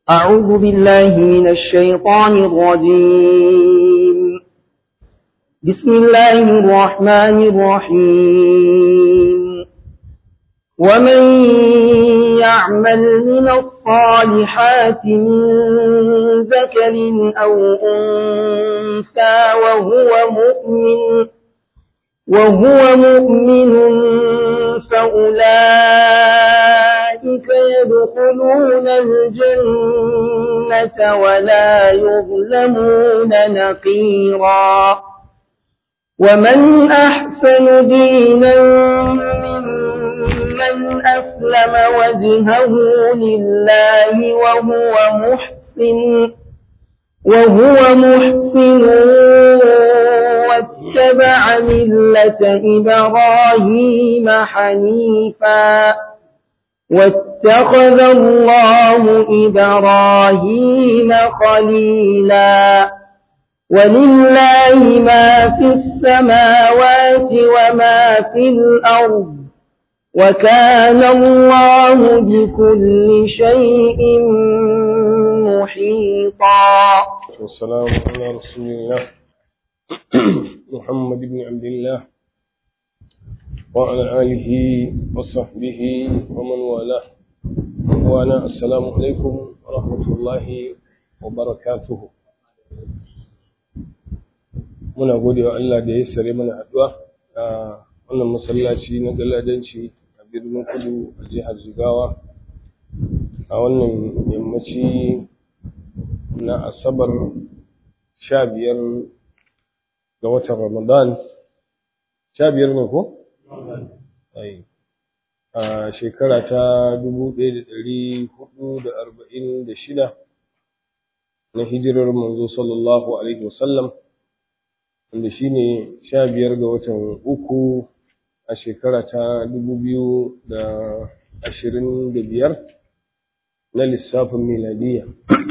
أعوذ بالله من الشيطان الرجيم بسم الله الرحمن الرحيم ومن يعمل من الصالحات من ذكر أو أنثى وهو مؤمن وهو مؤمن فأولئك يدخلون الجنة ولا يظلمون نقيرا ومن أحسن دينا ممن أسلم وجهه لله وهو محسن وهو محسن واتبع ملة إبراهيم حنيفا واتخذ الله إبراهيم خليلا ولله ما في السماوات وما في الأرض وكان الله بكل شيء محيطا والسلام على رسول الله محمد بن عبد الله وعلى آله وصحبه ومن والاه وأنا السلام عليكم ورحمة الله وبركاته muna gode wa Allah da ya sare mana haɗuwa a wannan masallaci na galadanci a birnin kudu a jihar Jigawa a wannan yammaci na asabar sha biyar ga watan Ramadan sha biyar ne ko? a shekara ta dubu ɗaya da ɗari hudu da arba'in da shida na hijirar manzo sallallahu alaihi wasallam wanda shi ne sha biyar ga watan uku a shekara ta dubu biyu da ashirin da biyar na lissafin miladiyya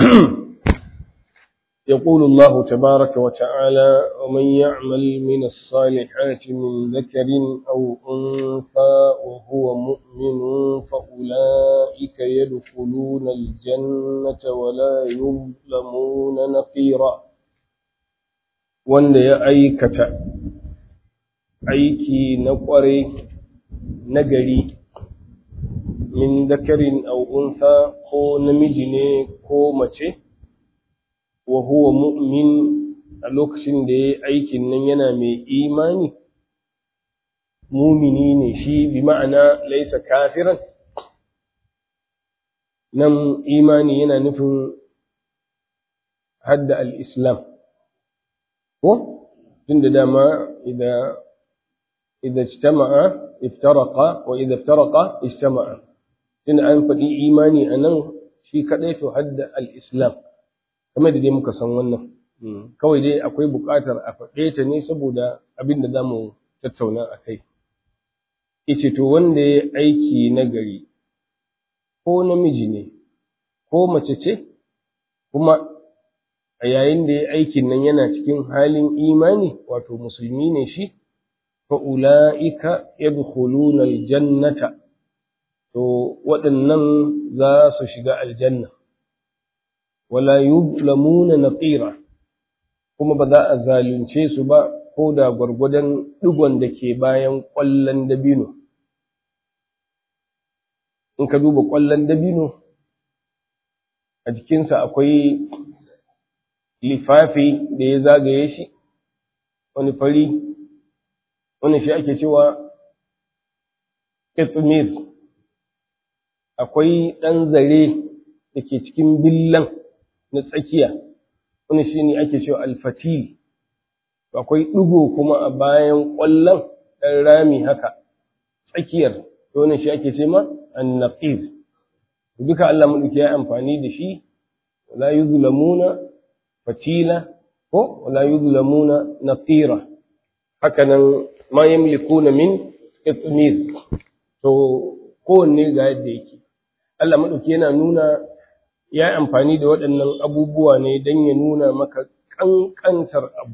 يقول الله تبارك وتعالى ومن يعمل من الصالحات من ذكر أو أنثى وهو مؤمن فأولئك يدخلون الجنة ولا يظلمون نقيرا wanda ya aikata aiki na ƙware nagari min dakarin au unsa ko namiji ne ko mace wa huwa mu'min a lokacin da ya aikin nan yana mai imani mumini ne shi bi ma'ana laisa kafiran nan imani yana nufin hadda al-islam ko tunda dama idan idan ijtama'a iftaraqa wa idan iftaraqa ijtama'a tunda an faɗi imani anan shi kadai to hadda al-islam kamar da dai muka san wannan kawai dai akwai buƙatar a faɗe ta ne saboda abin da za mu tattauna a kai ice to wanda ya aiki na gari ko namiji ne ko mace ce kuma a yayin da ya aikin nan yana cikin halin imani wato musulmi ne shi fa ula'ika yadkhuluna aljannata to waɗannan za su shiga aljanna wala yuzlamuna naqira kuma ba za a zalunce su ba ko da gwargwadon digon da ke bayan ƙwallon dabino in ka duba ƙwallon dabino a jikinsa akwai lifafi da ya zagaye shi wani fari wani shi ake cewa ƙetsumir akwai ɗan zare da ke cikin billan na tsakiya wani shi ne ake cewa alfatil akwai ɗigo kuma a bayan ƙwallon ɗan rami haka tsakiyar wani shi ake ce ma annaqir duka Allah mulki ya amfani da shi wala yuzlamuna fatila ko wala yuzlamuna naqira haka nan ma yamlikuna min qitmir to kowanne ga yadda yake Allah madauki yana nuna ya amfani da waɗannan abubuwa ne don ya nuna maka ƙanƙantar abu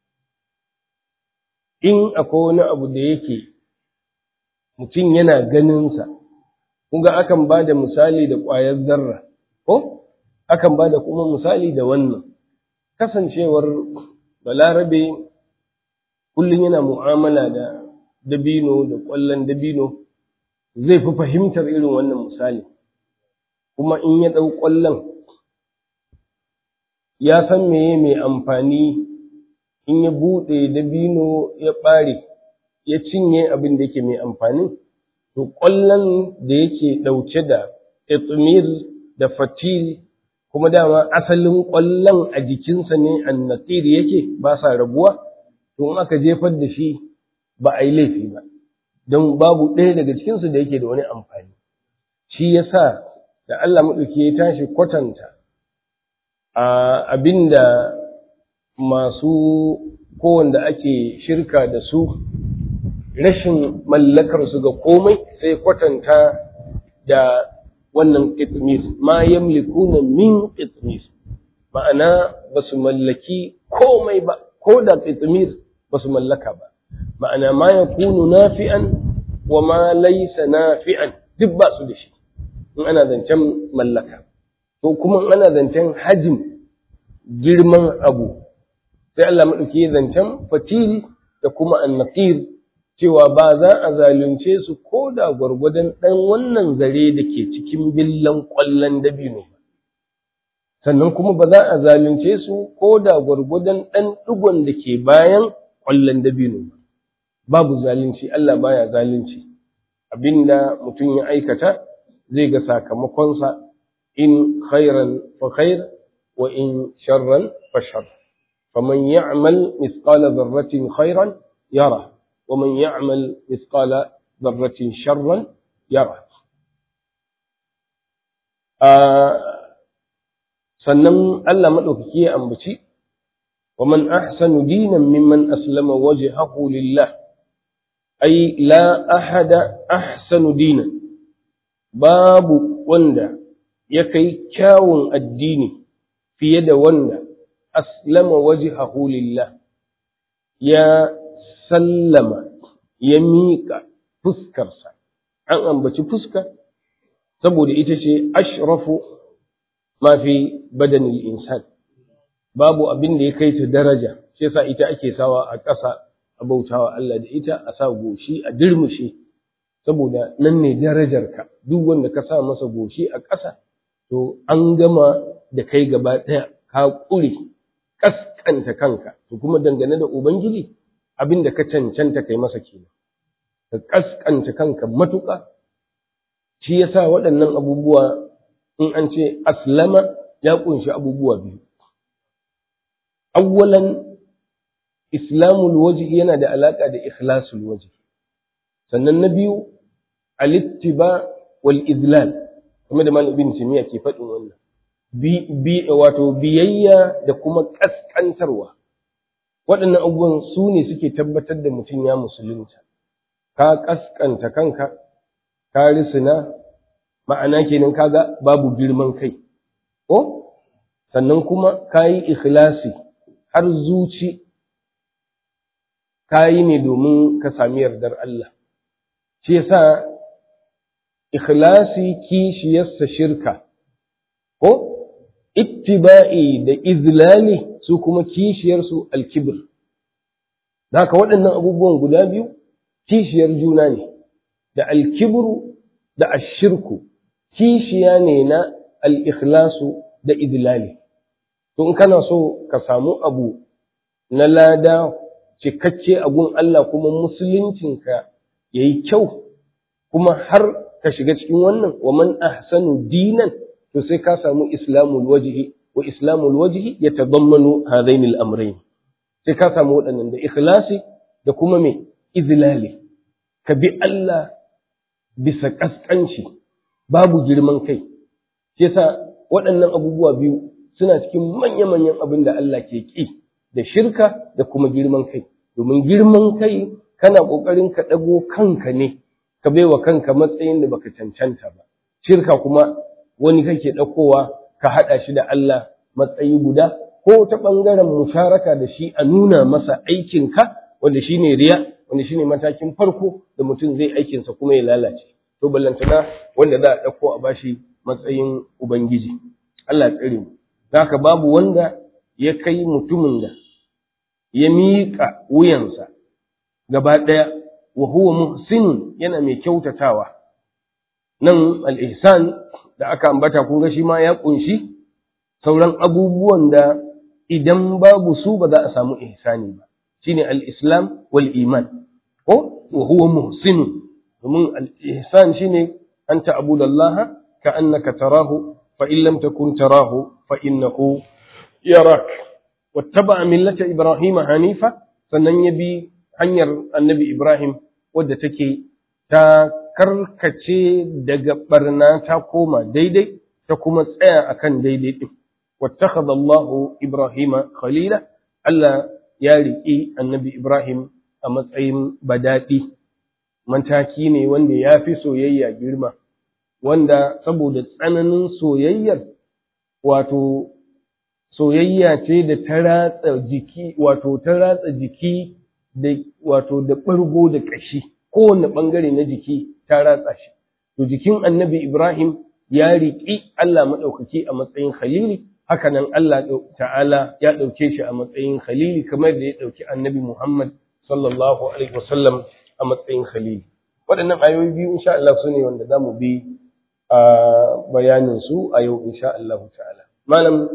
in akwai wani abu da yake mutum yana ganinsa, kunga akan ba da misali da ƙwayar zarra, ko? akan ba da kuma misali da wannan kasancewar balarabe kullum yana mu'amala da dabino da ƙwallon dabino zai fi fahimtar irin wannan misali kuma in ya ɗau ƙwallon ya san meye mai amfani in ya buɗe dabino ya ɓare ya cinye abin da yake mai amfani to ƙwallon da yake ɗauke da itmir da fatil kuma dama asalin ƙwallon a jikinsa ne annatir yake ba sa rabuwa to in aka jefar da shi ba a yi laifi ba don babu ɗaya daga cikinsu da yake da wani amfani shi yasa da Allah maɗauki ya tashi kwatanta a abinda masu kowanda ake shirka da su rashin mallakar su ga komai sai kwatanta da wannan qitmis ma yamlikuna min qitmis ma'ana ba su mallaki komai ba ko da qitmis ba su mallaka ba ma'ana ma yakunu nafi'an wa ma laysa nafi'an duk ba su da shi in ana zancen mallaka to kuma in ana zancen hajim girman abu sai Allah maɗauki zancen fatil da kuma annaqir cewa ba za a zalunce su ko da gwargwadon ɗan wannan zare da ke cikin billan ƙwallon dabino ba sannan kuma ba za a zalunce su ko da gwargwadon ɗan ɗigon da ke bayan ƙwallon dabino ba babu zalunci Allah baya zalunci abinda mutum ya aikata zai ga sakamakonsa in khairan fa khair wa in sharran fa shar faman ya'mal mithqala dharratin khairan yara wa man ya'mal mithqala dharratin sharran yara sannan Allah madaukaki ya ambaci wa man ahsanu dinan mimman aslama wajhahu lillah ay la ahada ahsanu dinan babu wanda ya kai kyawun addini fiye da wanda aslama wajhahu lillah ya sallama ya miƙa fuskarsa an ambaci fuska saboda ita ce ashrafu ma fi badanil insan babu abin da ya kai ta daraja shi yasa ita ake sawa a ƙasa a bautawa Allah da ita a sa goshi a dirmushe saboda nan ne darajarka duk wanda ka sa masa goshi a ƙasa to an gama da kai gaba ɗaya ka ƙure ƙasƙanta kanka to kuma dangane da ubangiji abin da ka cancanta kai masa kenan ka ƙasƙanta kanka matuƙa shi yasa waɗannan abubuwa in an ce aslama ya ƙunshi abubuwa biyu awwalan islamul wajhi yana da alaƙa da ikhlasul wajhi sannan na biyu alittiba wal izlal kuma da malam ibn timiya ke faɗin wannan bi wato biyayya da kuma kaskantarwa waɗannan abubuwan su ne suke tabbatar da mutum ya musulunta ka kaskanta kanka ka risina ma'ana kenan kaga babu girman kai ko sannan kuma ka yi ikhlasi har zuci ka yi ne domin ka sami yardar Allah shi yasa ikhlasi kishiyarsa shirka ko ittiba'i da izlali su kuma kishiyarsu alkibir haka waɗannan abubuwan guda biyu kishiyar juna ne da alkibru da ashirku kishiya ne na al'ikhlasu da izlali to in kana so ka samu abu na lada cikakke a gun Allah kuma musuluncinka ya yi kyau kuma har ka shiga cikin wannan wa man ahsanu dinan to sai ka samu islamul wajhi wa islamul wajhi yatadammanu hadain al-amrayn sai ka samu waɗannan da ikhlasi da kuma me izlali ka bi Allah bisa kaskanci babu girman kai shi yasa waɗannan abubuwa biyu suna cikin manya-manyan abin da Allah ke ƙi da shirka da kuma girman kai domin girman kai kana ƙoƙarin ka ɗago kanka ne ka baiwa kanka matsayin da baka cancanta ba shirka kuma wani kake ɗaukowa ka haɗa shi da Allah matsayi guda ko ta ɓangaren musharaka da shi a nuna masa aikinka wanda shine riya wanda shine matakin farko da mutum zai aikinsa kuma ya lalace to ballantana wanda za a ɗauko a bashi matsayin ubangiji Allah tsare mu haka babu wanda ya kai mutumin da ya miƙa wuyansa gaba ɗaya wa huwa muhsinun yana mai kyautatawa nan al-ihsan da aka ambata kun ga shi ma ya kunshi sauran abubuwan da idan babu su ba za a samu ihsani ba shine al-islam wal iman ko wa huwa muhsinun domin al-ihsan shine an ta'budallaha ka'annaka tarahu fa in lam takun tarahu fa innahu yarak wattaba millata ibrahim hanifa sannan ya bi hanyar annabi ibrahim wadda take ta karkace daga barna ta koma daidai ta kuma tsaya akan daidai din wattakhadha Allahu Ibrahima khalila Allah ya riƙi annabi Ibrahim a matsayin badadi mataki ne wanda ya fi soyayya girma wanda saboda tsananin soyayyar wato soyayya ce da ta ratsa jiki wato ta ratsa jiki da wato da ɓargo da ƙashi kowane ɓangare na jiki ta ratsa shi to jikin annabi Ibrahim ya riƙi Allah maɗaukaki a matsayin khalili hakanan Allah ta'ala ya ɗauke shi a matsayin khalili kamar da ya ɗauki annabi Muhammad sallallahu alaihi wasallam a matsayin khalili waɗannan ayoyi biyu insha Allah su ne wanda za mu bi a bayanin su a yau insha Allah ta'ala malam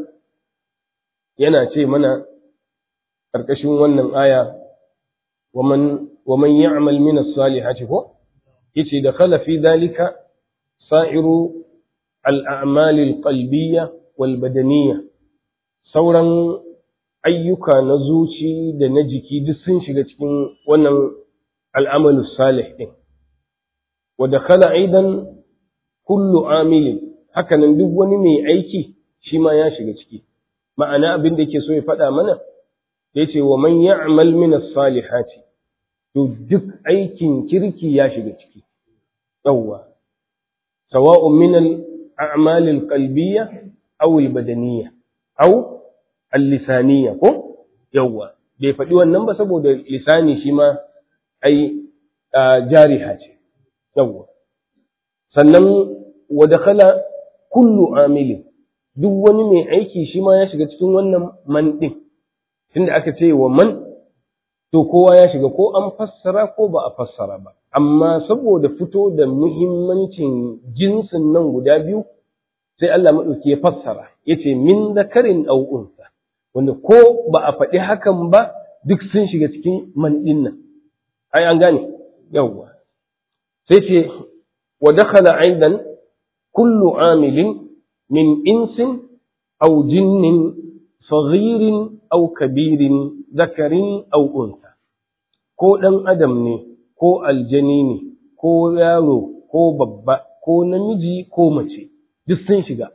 yana ce mana ƙarƙashin wannan aya waman waman ya'mal min as-salihati ko yace da khala fi dalika sa'iru al-a'mal al-qalbiyya wal badaniyya sauran ayyuka na zuci da na jiki duk sun shiga cikin wannan al'amalu salih din wa dakhala aidan kullu amilin hakanan duk wani mai aiki shi ma ya shiga ciki ma'ana abin da yake so ya faɗa mana yace wa man ya'mal min as-salihati to duk aikin kirki ya shiga ciki yawwa sawa'un min al-a'mal al-qalbiyya aw al-badaniyya aw al-lisaniyya ko yawwa bai faɗi wannan ba saboda lisani shi ma ai jariha ce yawwa sannan wa dakhala kullu amilin duk wani mai aiki shi ma ya shiga cikin wannan man din tunda aka ce wa man to kowa ya shiga ko an fassara ko ba a fassara ba amma saboda fito da muhimmancin jinsin nan guda biyu sai Allah maɗauki ya fassara yace min zakarin aw unsa wanda ko ba a faɗi hakan ba duk sun shiga cikin man din nan ai an gane yawwa sai ce wa dakhala aidan kullu amilin min insin aw jinnin saghirin aw kabirin zakarin aw unsa ko ɗan adam ne ko aljani ne ko yaro ko babba ko namiji ko mace duk sun shiga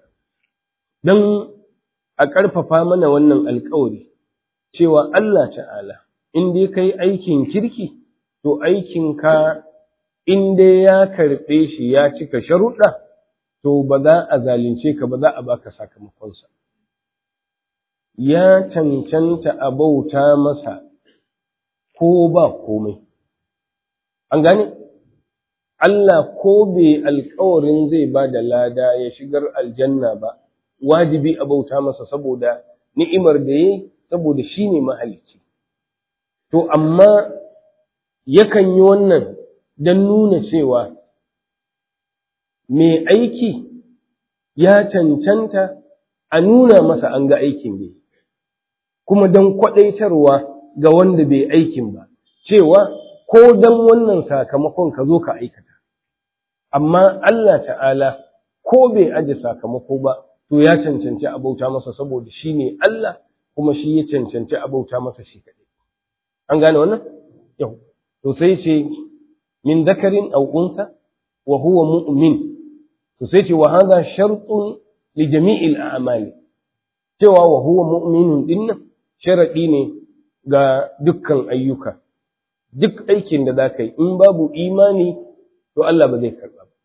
don a ƙarfafa mana wannan alkawari cewa Allah ta'ala in dai kai aikin kirki to aikinka in dai ya karɓe shi ya cika sharuɗa to ba za a zalunce ka ba za a baka sakamakonsa ya cancanta a bauta masa ko ba komai an gane Allah ko bai alkawarin zai ba da lada ya shigar aljanna ba wajibi a bauta masa saboda ni'imar da ya saboda shi ne mahalicci to amma yakan yi wannan don nuna cewa mai aiki ya cancanta a nuna masa an ga aikin da kuma don kwaɗaitarwa ga wanda bai aikin ba cewa ko don wannan sakamakon ka zo ka aikata amma Allah ta'ala ko bai aje sakamako ba to ya cancanci abauta masa saboda shi ne Allah kuma shi ya cancanci abauta masa shi kaɗai an gane wannan yau to sai ce min zakarin aw unsa wa huwa mu'min to sai ce wa hadha shartun li jami'il a'mali cewa wa huwa mu'minun dinnan sharadi ne ga dukkan ayyuka duk aikin da za ka yi in babu imani to Allah ba zai karɓa ba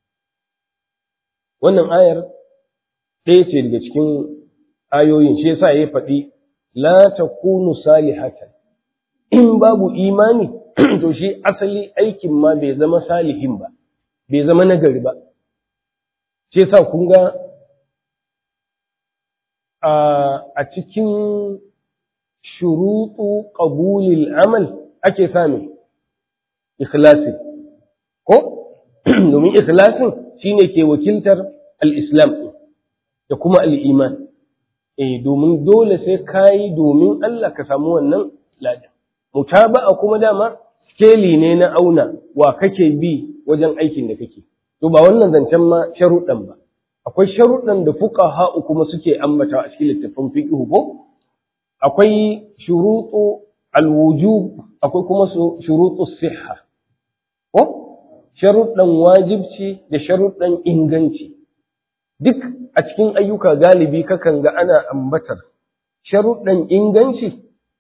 wannan ayar ɗaya ce daga cikin ayoyin shi yasa ya faɗi la takunu salihatan in babu imani to shi asali aikin ma bai zama salihin ba bai zama nagari ba shi yasa kun ga a cikin shuruɗu ƙabulil amal ake sami ikhlasi ko domin ikhlasin shine ke wakiltar al-islam da kuma al-iman eh domin dole sai kai domin Allah ka samu wannan ladan mutaba'a kuma dama skeli ne na auna wa kake bi wajen aikin da kake to ba wannan zancen ma sharuɗan ba akwai sharuɗan da fuqaha kuma suke ambata a cikin littafin fiqh ko akwai shuruɗu alwujub akwai kuma shuruɗu sihha ko sharuɗan wajibci da sharuɗan inganci duk a cikin ayyuka galibi kakan ga ana ambatar sharuɗan inganci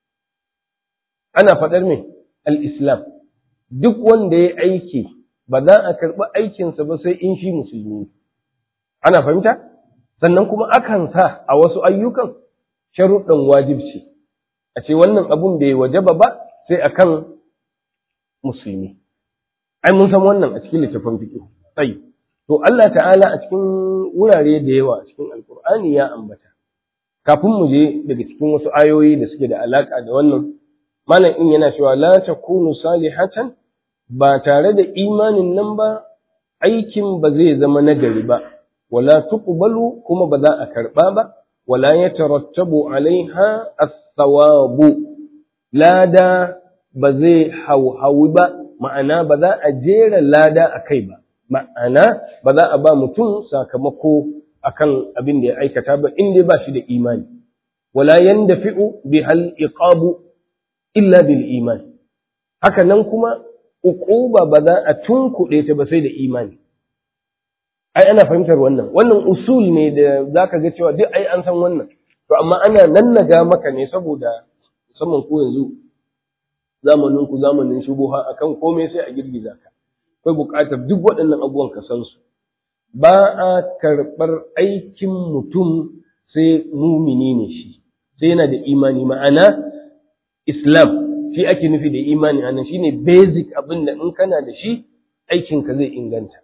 ana faɗar mai al-islam duk wanda ya aiki ba za a karɓi aikinsa ba sai in shi musulmi ana fahimta sannan kuma akan sa a wasu ayyukan sharuɗan wajibci a ce wannan abun bai wajaba ba sai akan musulmi ai mun san wannan a cikin littafin fiqh sai to Allah ta'ala a cikin wurare da yawa a cikin alkur'ani ya ambata kafin mu je daga cikin wasu ayoyi da suke da alaka da wannan malam in yana cewa la takunu salihatan ba tare da imanin nan ba aikin ba zai zama nagari ba wala tuqbalu kuma ba za a karba ba wala yatarattabu alaiha as-sawabu lada ba zai hauhawi ba ma'ana ba za a jera lada a kai ba ma'ana ba za a ba mutum sakamako akan abin da ya aikata ba inda ba shi da imani wala yandafi'u bihal iqabu illa bil iman haka nan kuma uquba ba za a tunkuɗe ta ba sai da imani ai ana fahimtar wannan wannan usul ne da zaka ga cewa duk ai an san wannan to amma ana nannaga maka ne saboda musamman ko yanzu zamanin ku zamanin shubuha akan komai sai a girgiza ka akwai buƙatar duk waɗannan abubuwan ka san su ba a karɓar aikin mutum sai mumini ne shi sai yana da imani ma'ana islam shi ake nufi da imani anan shine basic abin da in kana da shi aikinka zai inganta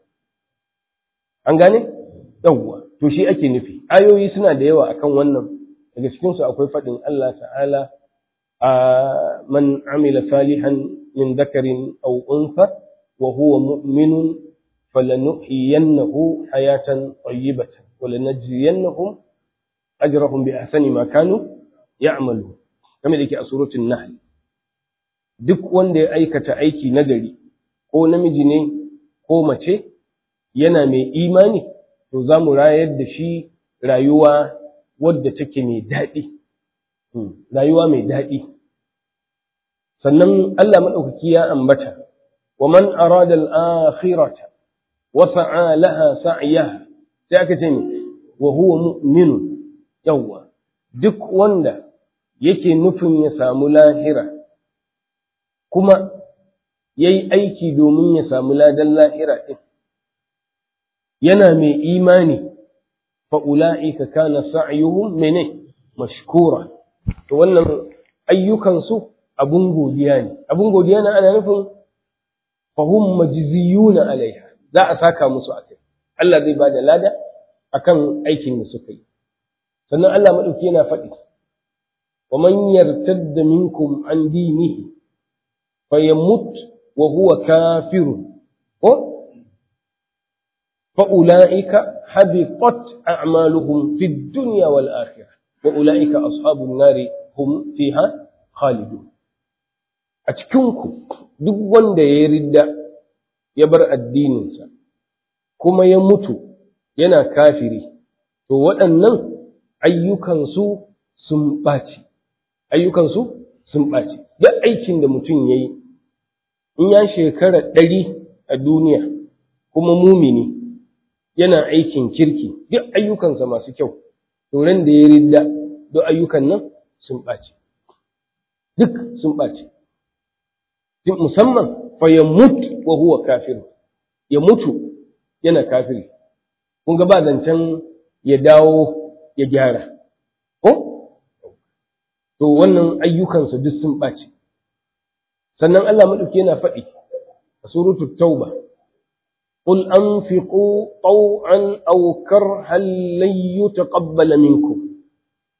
an gane yawwa to shi ake nufi ayoyi suna da yawa akan wannan daga cikin su akwai faɗin Allah ta'ala a man amila salihan min dhakarin aw untha wa huwa mu'minun falanuhyiyannahu hayatan tayyibatan wa lanajziyannahum ajrahum bi ahsani ma kanu ya'malu kamar da yake a suratul nahl duk wanda ya aikata aiki nagari ko namiji ne ko mace yana mai imani to za mu rayar da shi rayuwa wadda take mai daɗi rayuwa mai daɗi sannan Allah maɗaukaki ya ambata wa man arada al-akhirata wa sa'a laha sa'yaha sai aka ce ne wa huwa mu'min yawwa duk wanda yake nufin ya samu lahira kuma yayi aiki domin ya samu ladan lahira din yana mai imani fa'ula'ika kana sa'ayuhum mene mashkura to wannan ayyukansu abun godiya ne abun godiya na ana nufin fahum majziyuna alaiha za a saka musu a kai Allah zai bada lada akan aikin da suka yi sannan Allah madauki yana faɗi wa man yartadda minkum an dinihi fayamut wa huwa kafirun ko فأولئك حبطت أعمالهم في الدنيا والآخرة وأولئك أصحاب النار هم فيها خالدون أتكنكم duk wanda ya ridda ya bar addininsa kuma ya mutu yana kafiri to waɗannan ayyukansu sun ɓaci ayyukansu sun ɓaci duk aikin da mutum ya yi in ya shekara ɗari a duniya kuma mumini yana aikin kirki duk ayyukansa masu kyau turan da ya ridda duk ayyukan nan sun ɓaci duk sun ɓaci musamman fa ya mutu wa huwa kafir ya mutu yana kafiri kun ga ba zancen ya dawo ya gyara ko to wannan ayyukansa duk sun ɓaci sannan Allah maɗauki yana faɗi a suratul tauba قل أنفقوا طوعا أو كرها لن يتقبل منكم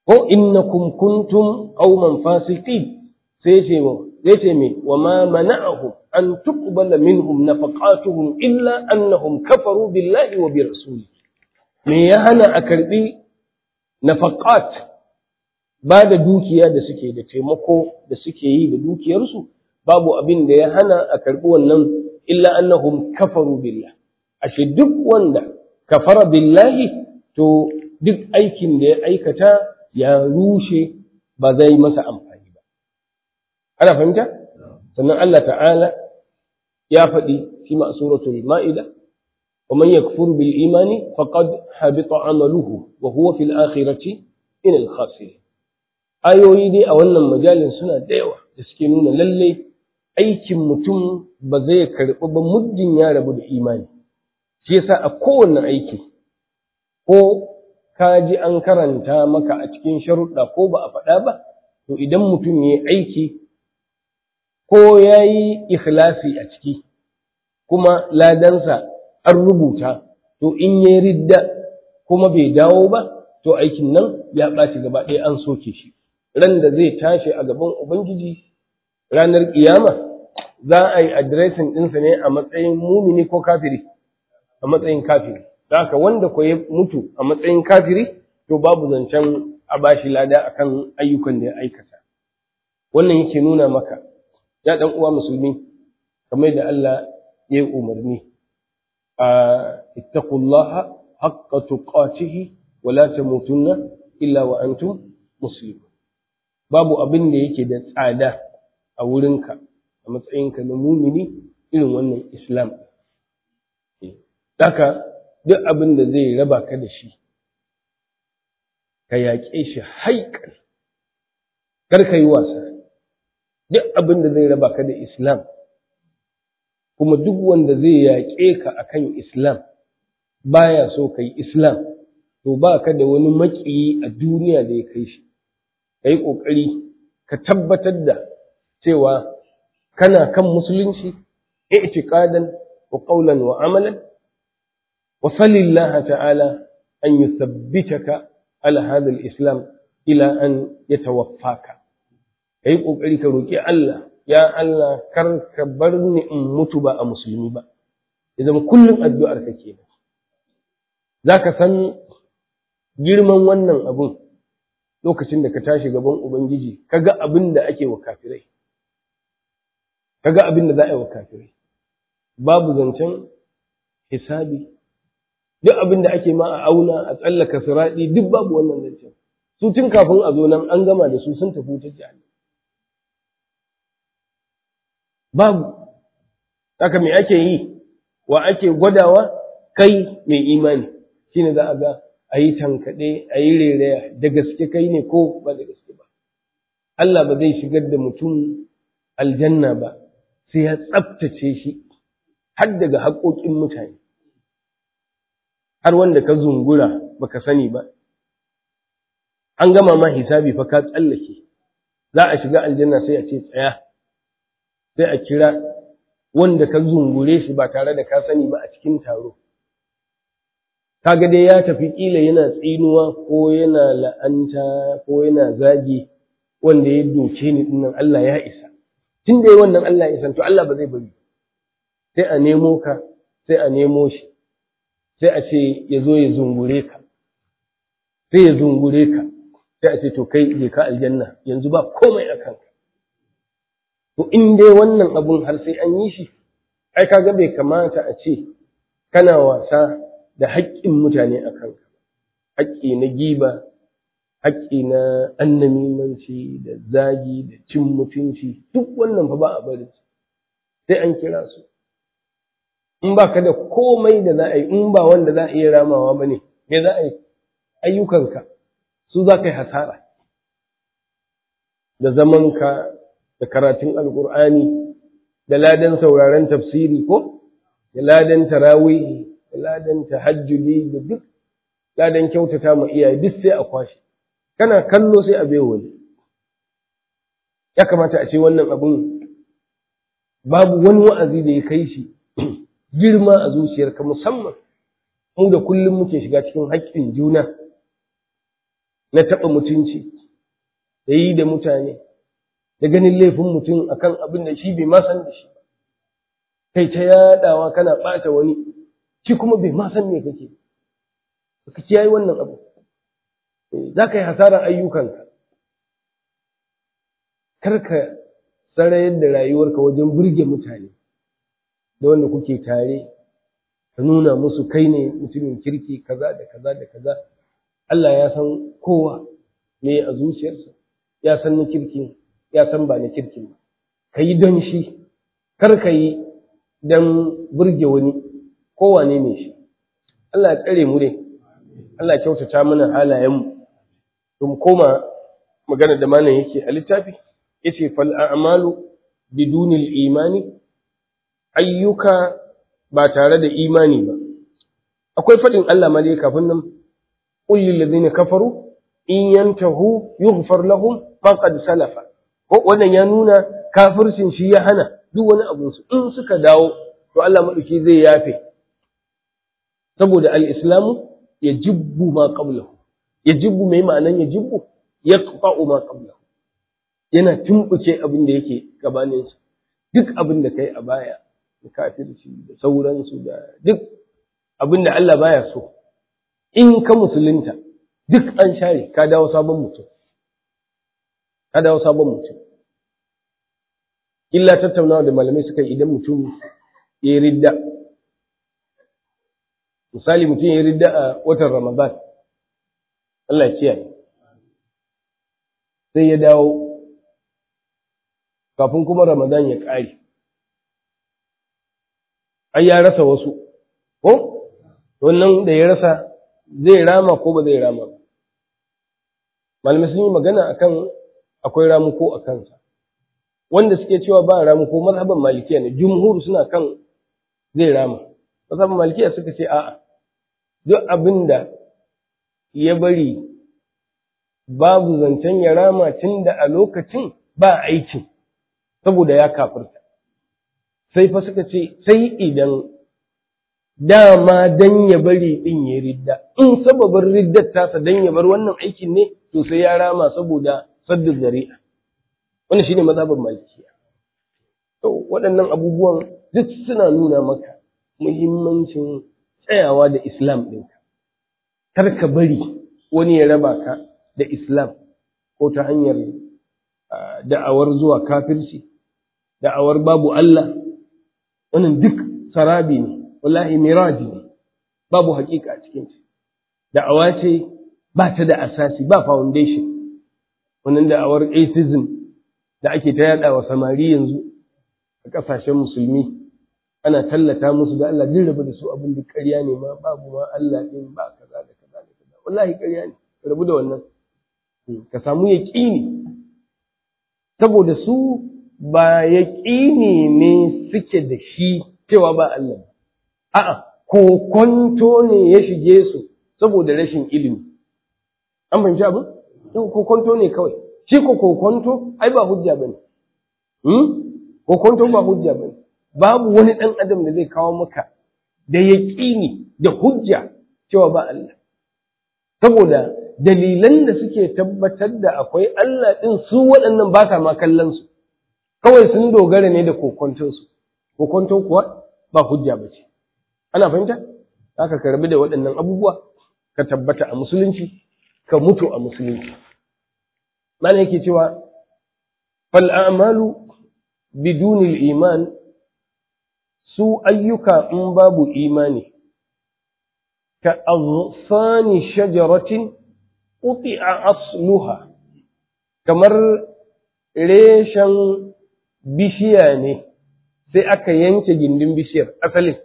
ko innakum kuntum qauman fasiqin sai ce sai ce me wa ma mana'ahum an tuqbala minhum nafaqatuhum illa annahum kafaru billahi wa bi rasulihi me ya hana a karbi nafaqat ba da dukiya da suke da taimako da suke yi da dukiyarsu babu abin da ya hana a karbi wannan illa annahum kafaru billah ashe duk wanda kafara billahi to duk aikin da ya aikata ya rushe ba zai masa amfani ba ana fahimta sannan Allah ta'ala ya faɗi fi ma suratul ma'ida ومن يكفر بالإيمان فقد حبط عمله وهو في الآخرة من الخاسرين ayoyi dai a wannan majalin suna da yawa da suke nuna lallai aikin mutum ba zai karɓi ba muddin ya rabu da imani shi yasa a kowane aiki ko ka ji an karanta maka a cikin sharuɗa ko ba a faɗa ba to idan mutum ya yi aiki ko ya yi ikhlasi a ciki kuma ladansa an rubuta to in ya ridda kuma bai dawo ba to aikin nan ya ɓaci gaba ɗaya an soke shi ran da zai tashi a gaban ubangiji ranar ƙiyama za a yi adireshin ɗinsa ne a matsayin mumini ko kafiri a matsayin kafiri da haka wanda ko ya mutu a matsayin kafiri to babu zancen a bashi lada akan ayyukan da ya aikata wannan yake nuna maka ya ɗan uwa musulmi kamar da Allah ya yi umarni اتقوا الله حق تقاته ولا تموتن إلا وأنتم مسلمون babu abin da yake da tsada a wurinka a matsayinka na mumini irin wannan islam Daka duk abin da zai raba ka da shi ka yaƙe shi haikan kar ka yi wasa duk abin da zai raba ka da islam kuma duk wanda zai yaƙe ka akan Islam baya so ka yi Islam to ba ka da wani maƙiyi a duniya da ya kai shi ka yi ƙoƙari ka tabbatar da cewa kana kan musulunci i'tiqadan wa qawlan wa amalan wa salillah ta'ala an yuthabbitaka ala hadha al-islam ila an yatawaffaka kai ƙoƙari ka roki Allah ya Allah kar ka bar ni in mutu ba a musulmi ba ya zama kullum addu'ar ka kenan zaka san girman wannan abun lokacin da ka tashi gaban ubangiji kaga abin da ake wa kafirai kaga abin da za a yi wa kafirai babu zancen hisabi duk abin da ake ma a auna a tsallaka siraɗi duk babu wannan zancen su tun kafin a zo nan an gama da su sun tafi wutar jahannam babu haka me ake yi wa ake gwadawa kai mai imani shine za a ga a yi tankaɗe a yi rereya da gaske kai ne ko ba da gaske ba Allah ba zai shigar da mutum aljanna ba sai ya tsabtace shi har daga haƙoƙin mutane har wanda ka zungura baka sani ba an gama ma hisabi fa ka tsallake za a shiga aljanna sai a ce tsaya sai a kira wanda ka zungure shi ba tare da ka sani ba a cikin taro kaga dai ya tafi kila yana tsinuwa ko yana la'anta ko yana zagi wanda ya doke ni dinnan Allah ya isa tun da wannan Allah ya isa to Allah ba zai bari sai a nemo ka sai a nemo shi sai a ce ya zo ya zungure ka sai ya zungure ka sai a ce to kai je ka aljanna yanzu ba komai a kanka to in dai wannan abun har sai an yi shi ai kaga bai kamata a ce kana wasa da haƙƙin mutane a kanka haƙƙi na giba haƙƙi na annamimanci da zagi da cin mutunci duk wannan fa ba a bari sai an kira su in ba ka da komai da za a yi in ba wanda za a iya ramawa ba ne me za a yi ayyukanka su za ka yi hasara da zamanka da karatun alkur'ani da ladan sauraren tafsiri ko da ladan tarawih da ladan tahajjudi da duk ladan kyautata ma iyaye duk sai a kwashe kana kallo sai a bai wani ya kamata a ce wannan abun babu wani wa'azi da ya kai shi girma a zuciyarka musamman mu da kullum muke shiga cikin haƙƙin juna na taɓa mutunci da yi da mutane da ganin laifin mutum akan abin da shi bai ma san da shi kai ta yaɗawa kana ɓata wani shi kuma bai ma san me kake ka kiyaye wannan abu za ka yi hasarar ayyukanka kar ka sarayar da rayuwarka wajen burge mutane da wanda kuke tare ka nuna musu kai ne mutumin kirki kaza da kaza da kaza Allah ya san kowa me a zuciyarsa ya san na kirki ya san ba na kirki ba ka yi don shi kar ka yi don burge wani kowane ne shi Allah ya tsare mu dai Allah ya kyautata mana halayenmu mu koma magana da malam yake a littafi yace fal a'malu bidunil imani ayyuka ba tare da imani ba akwai fadin Allah ma dai kafin nan qul lil ladina kafaru in yantahu yughfar lahum faqad salafa ko wannan ya nuna kafircin shi ya hana duk wani abu su in suka dawo to Allah madauki zai yafe saboda al-islamu yajibbu ma qablahu yajibbu mai ma'anan yajibbu yaqta'u ma qablahu yana tumbuke abin da yake gabanin su duk abin da kai a baya da kafirci da sauransu da duk abin da Allah baya so in ka musulunta duk an share ka dawo sabon mutum ka dawo sabon mutum illa tattaunawa da malamai suka yi idan mutum ya yi ridda misali mutum ya yi ridda a watan ramadan Allah ya kiyaye sai ya dawo kafin kuma ramadan ya ƙare ai ya rasa wasu ko wannan da ya rasa zai rama ko ba zai rama ba malamai sun yi magana akan akwai ramuko a kansa wanda suke cewa ba ramuko mazhaban malikiya ne jumhur suna kan zai rama mazhaban malikiya suka ce a'a duk abin da ya bari babu zancen ya rama tun da a lokacin ba aikin saboda ya kafirta sai fa suka ce sai idan dama dan ya bari din ya ridda in sababin riddar tasa dan ya bar wannan aikin ne to sai ya rama saboda saddu zari'a wannan shine mazhabin malikiya to waɗannan abubuwan duk suna nuna maka muhimmancin tsayawa da islam ɗinka kar ka bari wani ya raba ka da islam ko ta hanyar da'awar zuwa kafirci da'awar babu Allah wannan duk sarabi ne wallahi miraji ne babu hakika a cikin shi da'awa ce ba ta da asasi ba foundation wannan da'awar atheism da ake ta yada wa samari yanzu a kasashen musulmi ana tallata musu da Allah din rabu da su abin da ƙarya ne ma babu ma Allah din ba kaza da kaza da kaza wallahi ƙarya ne rabu da wannan ka samu yaqini saboda su ba yaqini ne suke da shi cewa ba Allah a'a kokonto ne ya shige su saboda rashin ilimi an fahimci abin kokonto ne kawai shi ko kokonto ai ba hujja bane hmm kokonto ba hujja bane babu wani dan adam da zai kawo maka da yaqini da hujja cewa ba Allah saboda dalilan da suke tabbatar da akwai Allah din su waɗannan ba sa ma kallon su kawai sun dogara ne da kokonton su kokonto kuwa ba hujja bace ana fahimta haka ka rabu da waɗannan abubuwa ka tabbata a musulunci ka mutu a musulunci mana yake cewa fal a'malu bidunil iman su ayyuka in babu imani ka aghsani shajaratin quti'a asluha kamar reshen bishiya ne sai aka yanke gindin bishiyar asalin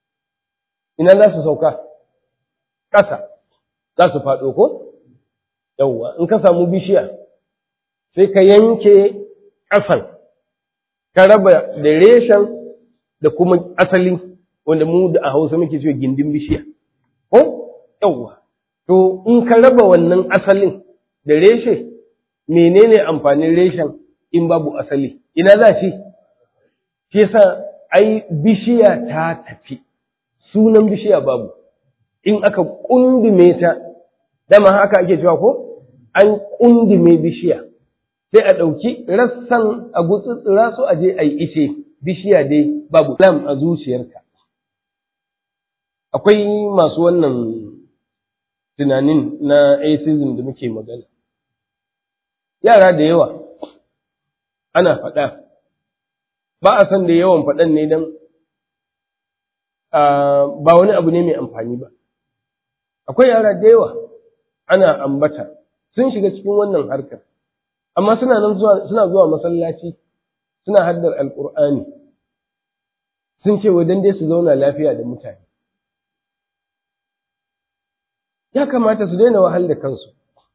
ina za su sauka ƙasa za su faɗo ko yawwa in ka samu bishiya sai ka yanke ƙasan ka raba da reshen da kuma asali wanda mu da a hausa muke cewa gindin bishiya ko yawwa to in ka raba wannan asalin da reshe menene amfanin reshen in babu asali ina za shi shi yasa ai bishiya ta tafi sunan bishiya babu in aka kundume ta dama haka ake cewa ko an ƙundime bishiya sai a ɗauki rassan a gutsutsura su a je a yi ice bishiya dai babu lam a zuciyarka akwai masu wannan tunanin na atheism da muke magana yara da yawa ana faɗa ba a san da yawan faɗan ne don ba wani abu ne mai amfani ba akwai yara da yawa ana ambata sun shiga cikin wannan harkar amma suna nan zuwa suna zuwa masallaci suna haddar alqur'ani sun ce wa dan dai su zauna lafiya da mutane ya kamata su daina wahal da kansu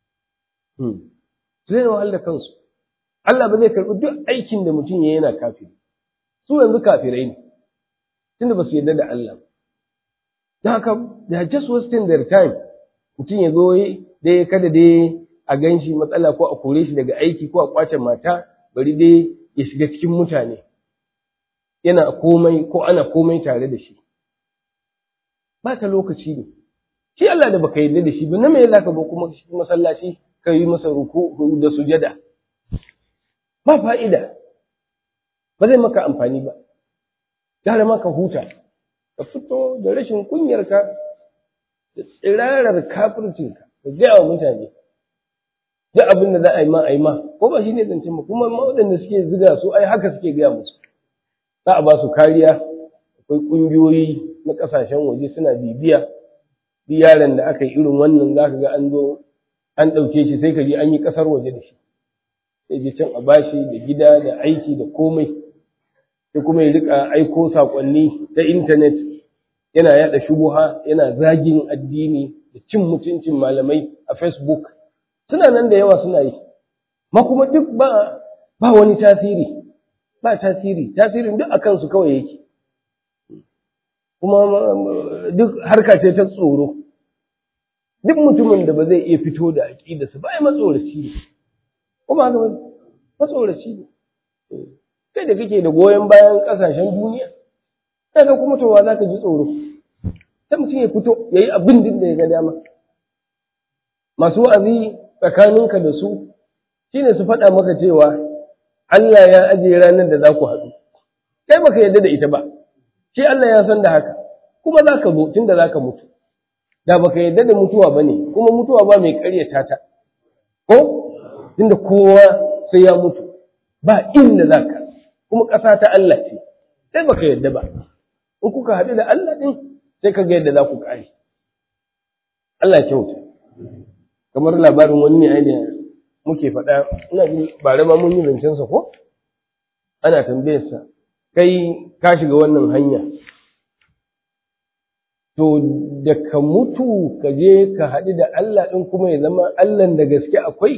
su daina wahal da kansu Allah ba zai karɓi duk aikin da mutum ya yana kafiri su yanzu kafirai ne tunda ba su yarda da Allah da haka da just wasting their time mutum ya zo dai kada dai a gan shi matsala ko a kore shi daga aiki ko a kwace mata bari dai ya shiga cikin mutane yana komai ko ana komai tare da shi ba ta lokaci ne shi Allah da baka yarda da shi ba na me zaka zo kuma masallaci ka yi masa ruku da sujada ba fa'ida ba zai maka amfani ba gara maka huta ka fito da rashin kunyarka da tsirarar kafircinka ka gaya wa mutane duk abin da za a yi ma a yi ma ko ba shi ne zancen ba kuma waɗanda suke ziga su ai haka suke gaya musu za a ba su kariya akwai ƙungiyoyi na ƙasashen waje suna bibiya duk yaron da aka yi irin wannan za ka ga an zo an ɗauke shi sai ka je an yi ƙasar waje da shi sai je can a bashi da gida da aiki da komai sai kuma ya rika aiko saƙonni ta intanet yana yaɗa shubuha yana zagin addini da cin mutuncin malamai a facebook suna nan da yawa suna yi ma kuma duk ba ba wani tasiri ba tasiri tasirin duk akan su kawai yake kuma duk harka ce ta tsoro duk mutumin da ba zai iya fito da aƙidarsa ba ya matsoraci ne kuma haka matsoraci ne kai da kake da goyon bayan ƙasashen duniya sai ka kuma towa za ka ji tsoro sai mutum ya fito ya yi abin din da ya ga dama masu wa'azi tsakaninka da su shine su faɗa maka cewa Allah ya ajiye ranar da za ku haɗu kai baka yarda da ita ba shi Allah ya san da haka kuma za ka zo tun da za ka mutu da baka yarda da mutuwa ba ne kuma mutuwa ba mai ƙaryata ta ko tunda kowa sai ya mutu ba inda za ka kuma ƙasa ta Allah ce sai baka yarda ba in kuka haɗu da Allah ɗin sai ka ga yadda za ku ƙare Allah ya kyauta kamar labarin wani ne da muke faɗa ina ji bare ma mun yi zancensa ko ana tambayarsa kai ka shiga wannan hanya to da ka mutu ka je ka haɗu da Allah ɗin kuma ya zama Allah da gaske akwai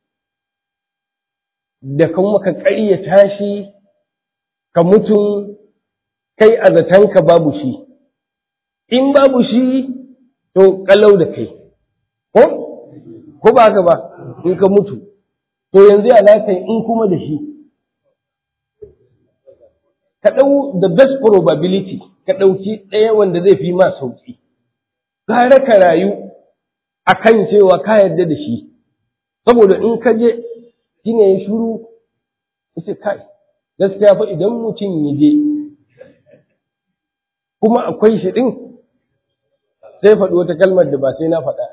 da kuma ka ƙaryata shi ka mutu kai a zatanka babu shi in babu shi to kalau da kai ko ko ba haka ba in ka mutu to yanzu ya za in kuma da shi ka ɗau the best probability ka ɗauki ɗaya wanda zai fi ma sauƙi gara ka rayu a kan cewa ka yarda da shi saboda in ka je shi ne ya shuru ce kai gaskiya fa idan mutum ya je kuma akwai shi ɗin sai faɗi wata kalmar da ba sai na faɗa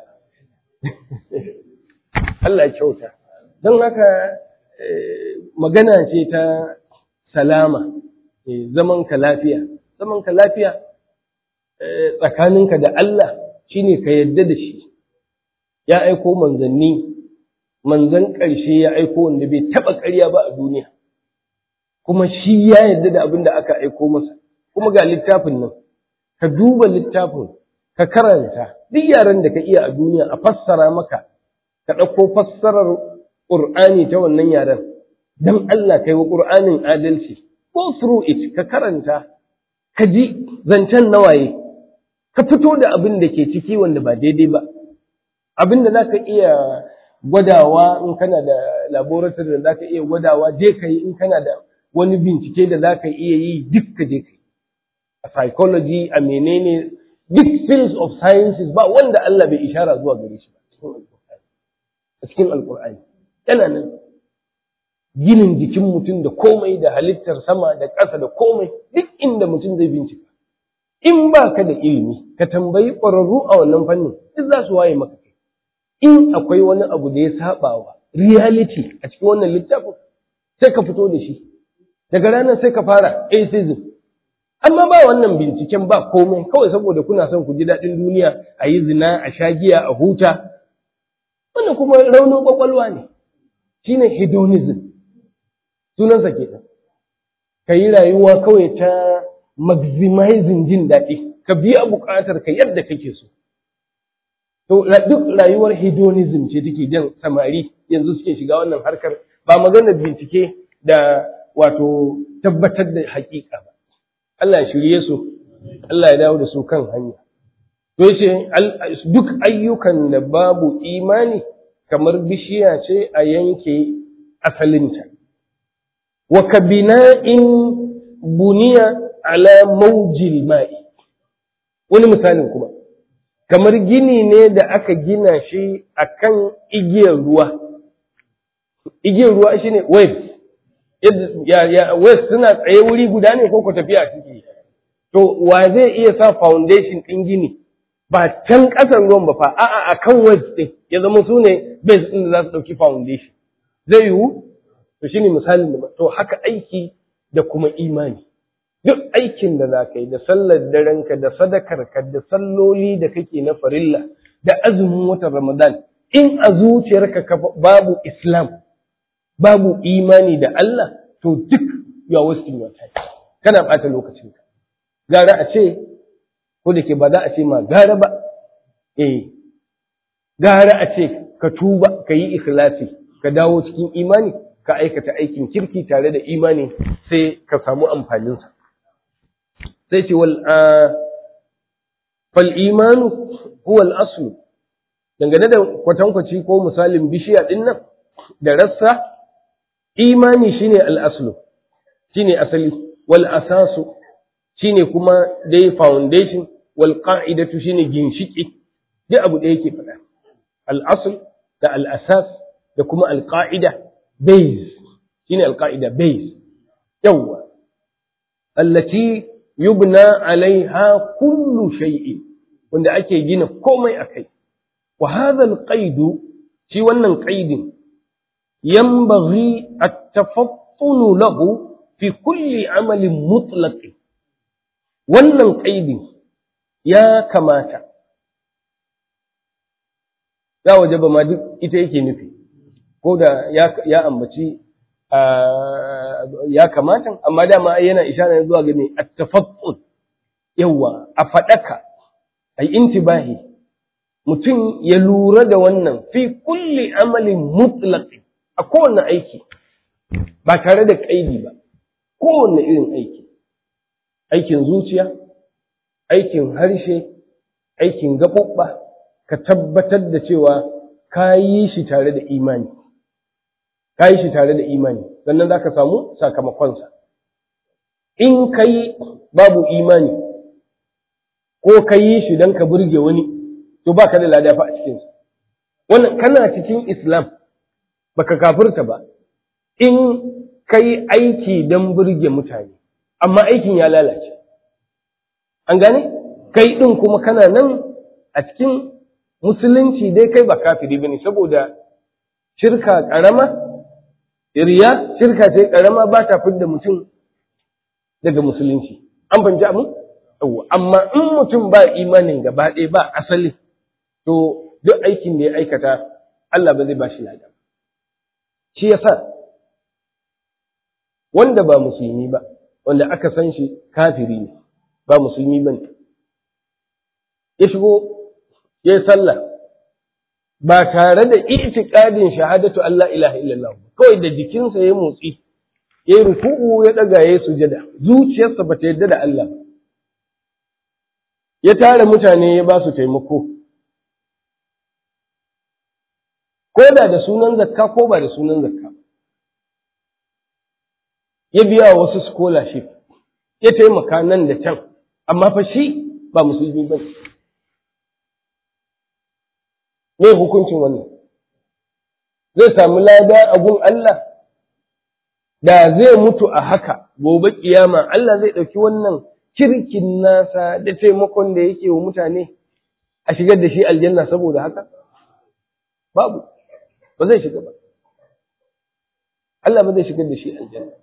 Allah ya kyauta don haka magana ce ta salama zaman ka lafiya zaman ka lafiya tsakaninka da Allah shine ka yadda da shi ya aiko manzanni manzan ƙarshe ya aiko wanda bai taɓa ƙarya ba a duniya kuma shi ya yadda da abin da aka aiko masa kuma ga littafin nan ka duba littafin ka karanta duk yaran da ka iya a duniya a fassara maka ka ɗauko fassarar ƙur'ani ta wannan yaren don Allah kai wa ƙur'anin adalci go through it ka karanta ka ji zancen nawaye ka fito da abin da ke ciki wanda ba daidai ba abin da za ka iya gwadawa in kana da laboratory da za ka iya gwadawa je ka yi in kana da wani bincike da za ka iya yi duk ka je ka yi a psychology a menene duk fields of sciences ba wanda Allah bai ishara zuwa gare shi ba cikin alkur'ani yana nan ginin jikin mutum da komai da halittar sama da ƙasa da komai duk inda mutum zai bincika in ba ka da ilimi ka tambayi ƙwararru a wannan fannin duk za su waye maka kai in akwai wani abu da ya saba wa reality a cikin wannan littafin sai ka fito da shi daga ranar sai ka fara atheism amma ba wannan binciken ba komai kawai saboda kuna son ku ji daɗin duniya a yi zina a sha giya a huta wannan kuma raunin kwakwalwa ne shine hedonism sunansa kenan ka yi rayuwa kawai ta maximizing jin daɗi ka biya buƙatar ka yadda kake so to duk rayuwar hedonism ce take jan samari yanzu suke shiga wannan harkar ba maganar bincike da wato tabbatar da haƙiƙa ba Allah ya shirye su Allah ya dawo da su kan hanya to yace duk ayyukan da babu imani kamar bishiya ce a yanke asalinta wa kabina'in buniya ala maujil ma'i wani misalin kuma kamar gini ne da aka gina shi akan igiyar ruwa igiyar ruwa shine waves waves suna tsaye wuri guda ne ko ku tafiya ciki to wa zai iya sa foundation ɗin gini ba can ƙasan ruwan ba fa a'a akan waves ɗin ya zama su ne base ɗin da za su ɗauki foundation zai yiwu to shine misalin da to haka aiki da kuma imani duk aikin da za ka yi da sallar darenka da sadakarka da salloli da kake na farilla da azumin watan ramadan in a zuciyarka babu islam babu imani da Allah to duk you are wasting your time kana bata lokacinka gara a ce ko da ke ba za a ce ma gara ba eh gara a ce ka tuba ka yi ikhlasi ka dawo cikin imani ka aikata aikin kirki tare da imani sai ka samu amfaninsa sai ce wal fal imanu huwa al aslu dangane da kwatankwaci ko misalin bishiya din nan da rassa imani shine al aslu shine asali wal asasu shine kuma dai foundation wal qa'idatu shine ginshiki duk abu da yake faɗa al asl da al asas da kuma al qa'ida base shine al qa'ida base yawa allati yubna alaiha kullu shay'in wanda ake gina komai akai wa hadha al shi wannan qaidin yanbaghi at-tafattun lahu fi kulli amalin mutlaq wannan qaidin ya kamata ya wajaba ma duk ita yake nufi ko da ya ambaci ya kamata amma dama yana ishara zuwa ga ne at-tafattun yawa a fadaka ai intibahi mutum ya lura da wannan fi kulli amalin mutlaq a kowane aiki ba tare da kaidi ba kowane irin aiki aikin zuciya aikin harshe aikin gaɓuɓɓa ka tabbatar da cewa ka yi shi tare da imani ka yi shi tare da imani sannan za ka samu sakamakonsa in ka yi babu imani ko ka yi shi don ka burge wani to ba ka da ladafa a cikinsa wannan kana cikin islam baka kafirta ba in ka yi aiki don burge mutane amma aikin ya lalace an gane kai ɗin kuma kana nan a cikin musulunci dai kai ba kafiri bane saboda shirka ƙarama riya shirka ce ƙarama ba ta fidda mutum daga musulunci an fahimci abin amma in mutum ba imanin gaba ɗaya ba asali to duk aikin da ya aikata Allah ba zai ba shi lada shi yasa wanda ba musulmi ba wanda aka san shi kafiri ne ba musulmi ba ne ya shigo ya yi sallah ba tare da itikadin shahadatu Allah ilaha illallah kawai da jikinsa ya motsi ya yi ruku'u ya ɗaga ya yi sujada zuciyarsa ba ta yadda da Allah ba ya tara mutane ya ba su taimako ko da da sunan zakka ko ba da sunan zakka ya biya wasu scholarship ya taimaka nan da can amma fa shi ba musulmi ba me hukuncin wannan zai samu lada a gun Allah da zai mutu a haka gobe kiyama Allah zai ɗauki wannan kirkin nasa da taimakon da yake wa mutane a shigar da shi aljanna saboda haka babu ba zai shiga ba Allah ba zai shigar da shi aljanna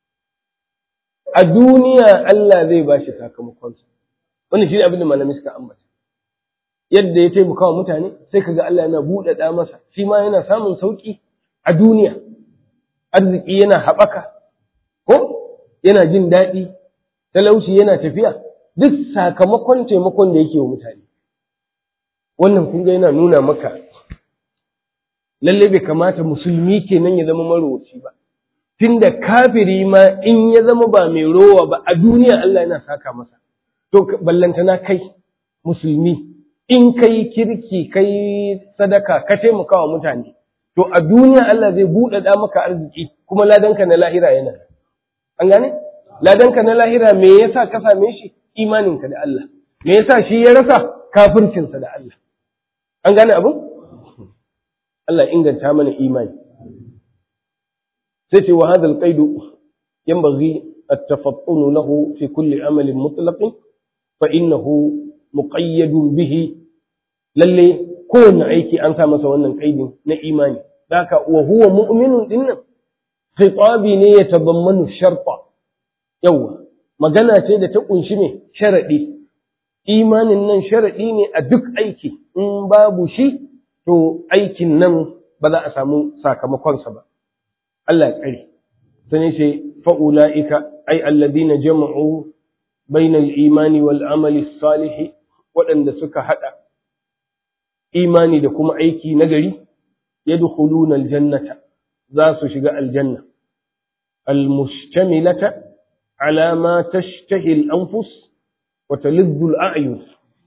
a duniya Allah zai ba shi sakamakonsa wannan shi ne abin da malami suka ambata yadda ya taimaka wa mutane sai kaga Allah yana buɗaɗa masa shi ma yana samun sauƙi a duniya arziki yana haɓaka ko yana jin daɗi talauci yana tafiya duk sakamakon taimakon da yake wa mutane wannan kun ga yana nuna maka lalle bai kamata musulmi kenan ya zama marowaci ba tunda kafiri ma in ya zama ba mai rowa ba a duniya Allah yana saka masa to ballantana kai musulmi in kai kirki kai sadaka ka taimaka wa mutane to a duniya Allah zai buɗaɗa maka arziki kuma ladanka na lahira yana an gane ladanka na lahira me yasa ka same shi imaninka da Allah me yasa shi ya rasa kafircinsa da Allah an gane abin Allah inganta mana imani sai ce wa hadal qaidu yanbaghi at-tafattun lahu fi kulli amalin mutlaq fa innahu muqayyadun bihi lalle kowanne aiki an sa masa wannan kaidin na imani daka wa huwa mu'minun dinnan khitabi ne ya tabammanu sharta yawa magana ce da ta kunshi ne sharadi imanin nan sharadi ne a duk aiki in babu shi to aikin nan ba za a samu sakamakonsa ba Allah ya tsare sai ce fa'ula'ika ai alladina jama'u bainal imani wal amali salihi waɗanda suka haɗa imani da kuma aiki nagari yadkhuluna aljannata za su shiga aljanna almustamilata ala ma tashtahi al-anfus wa taliddu al-a'yun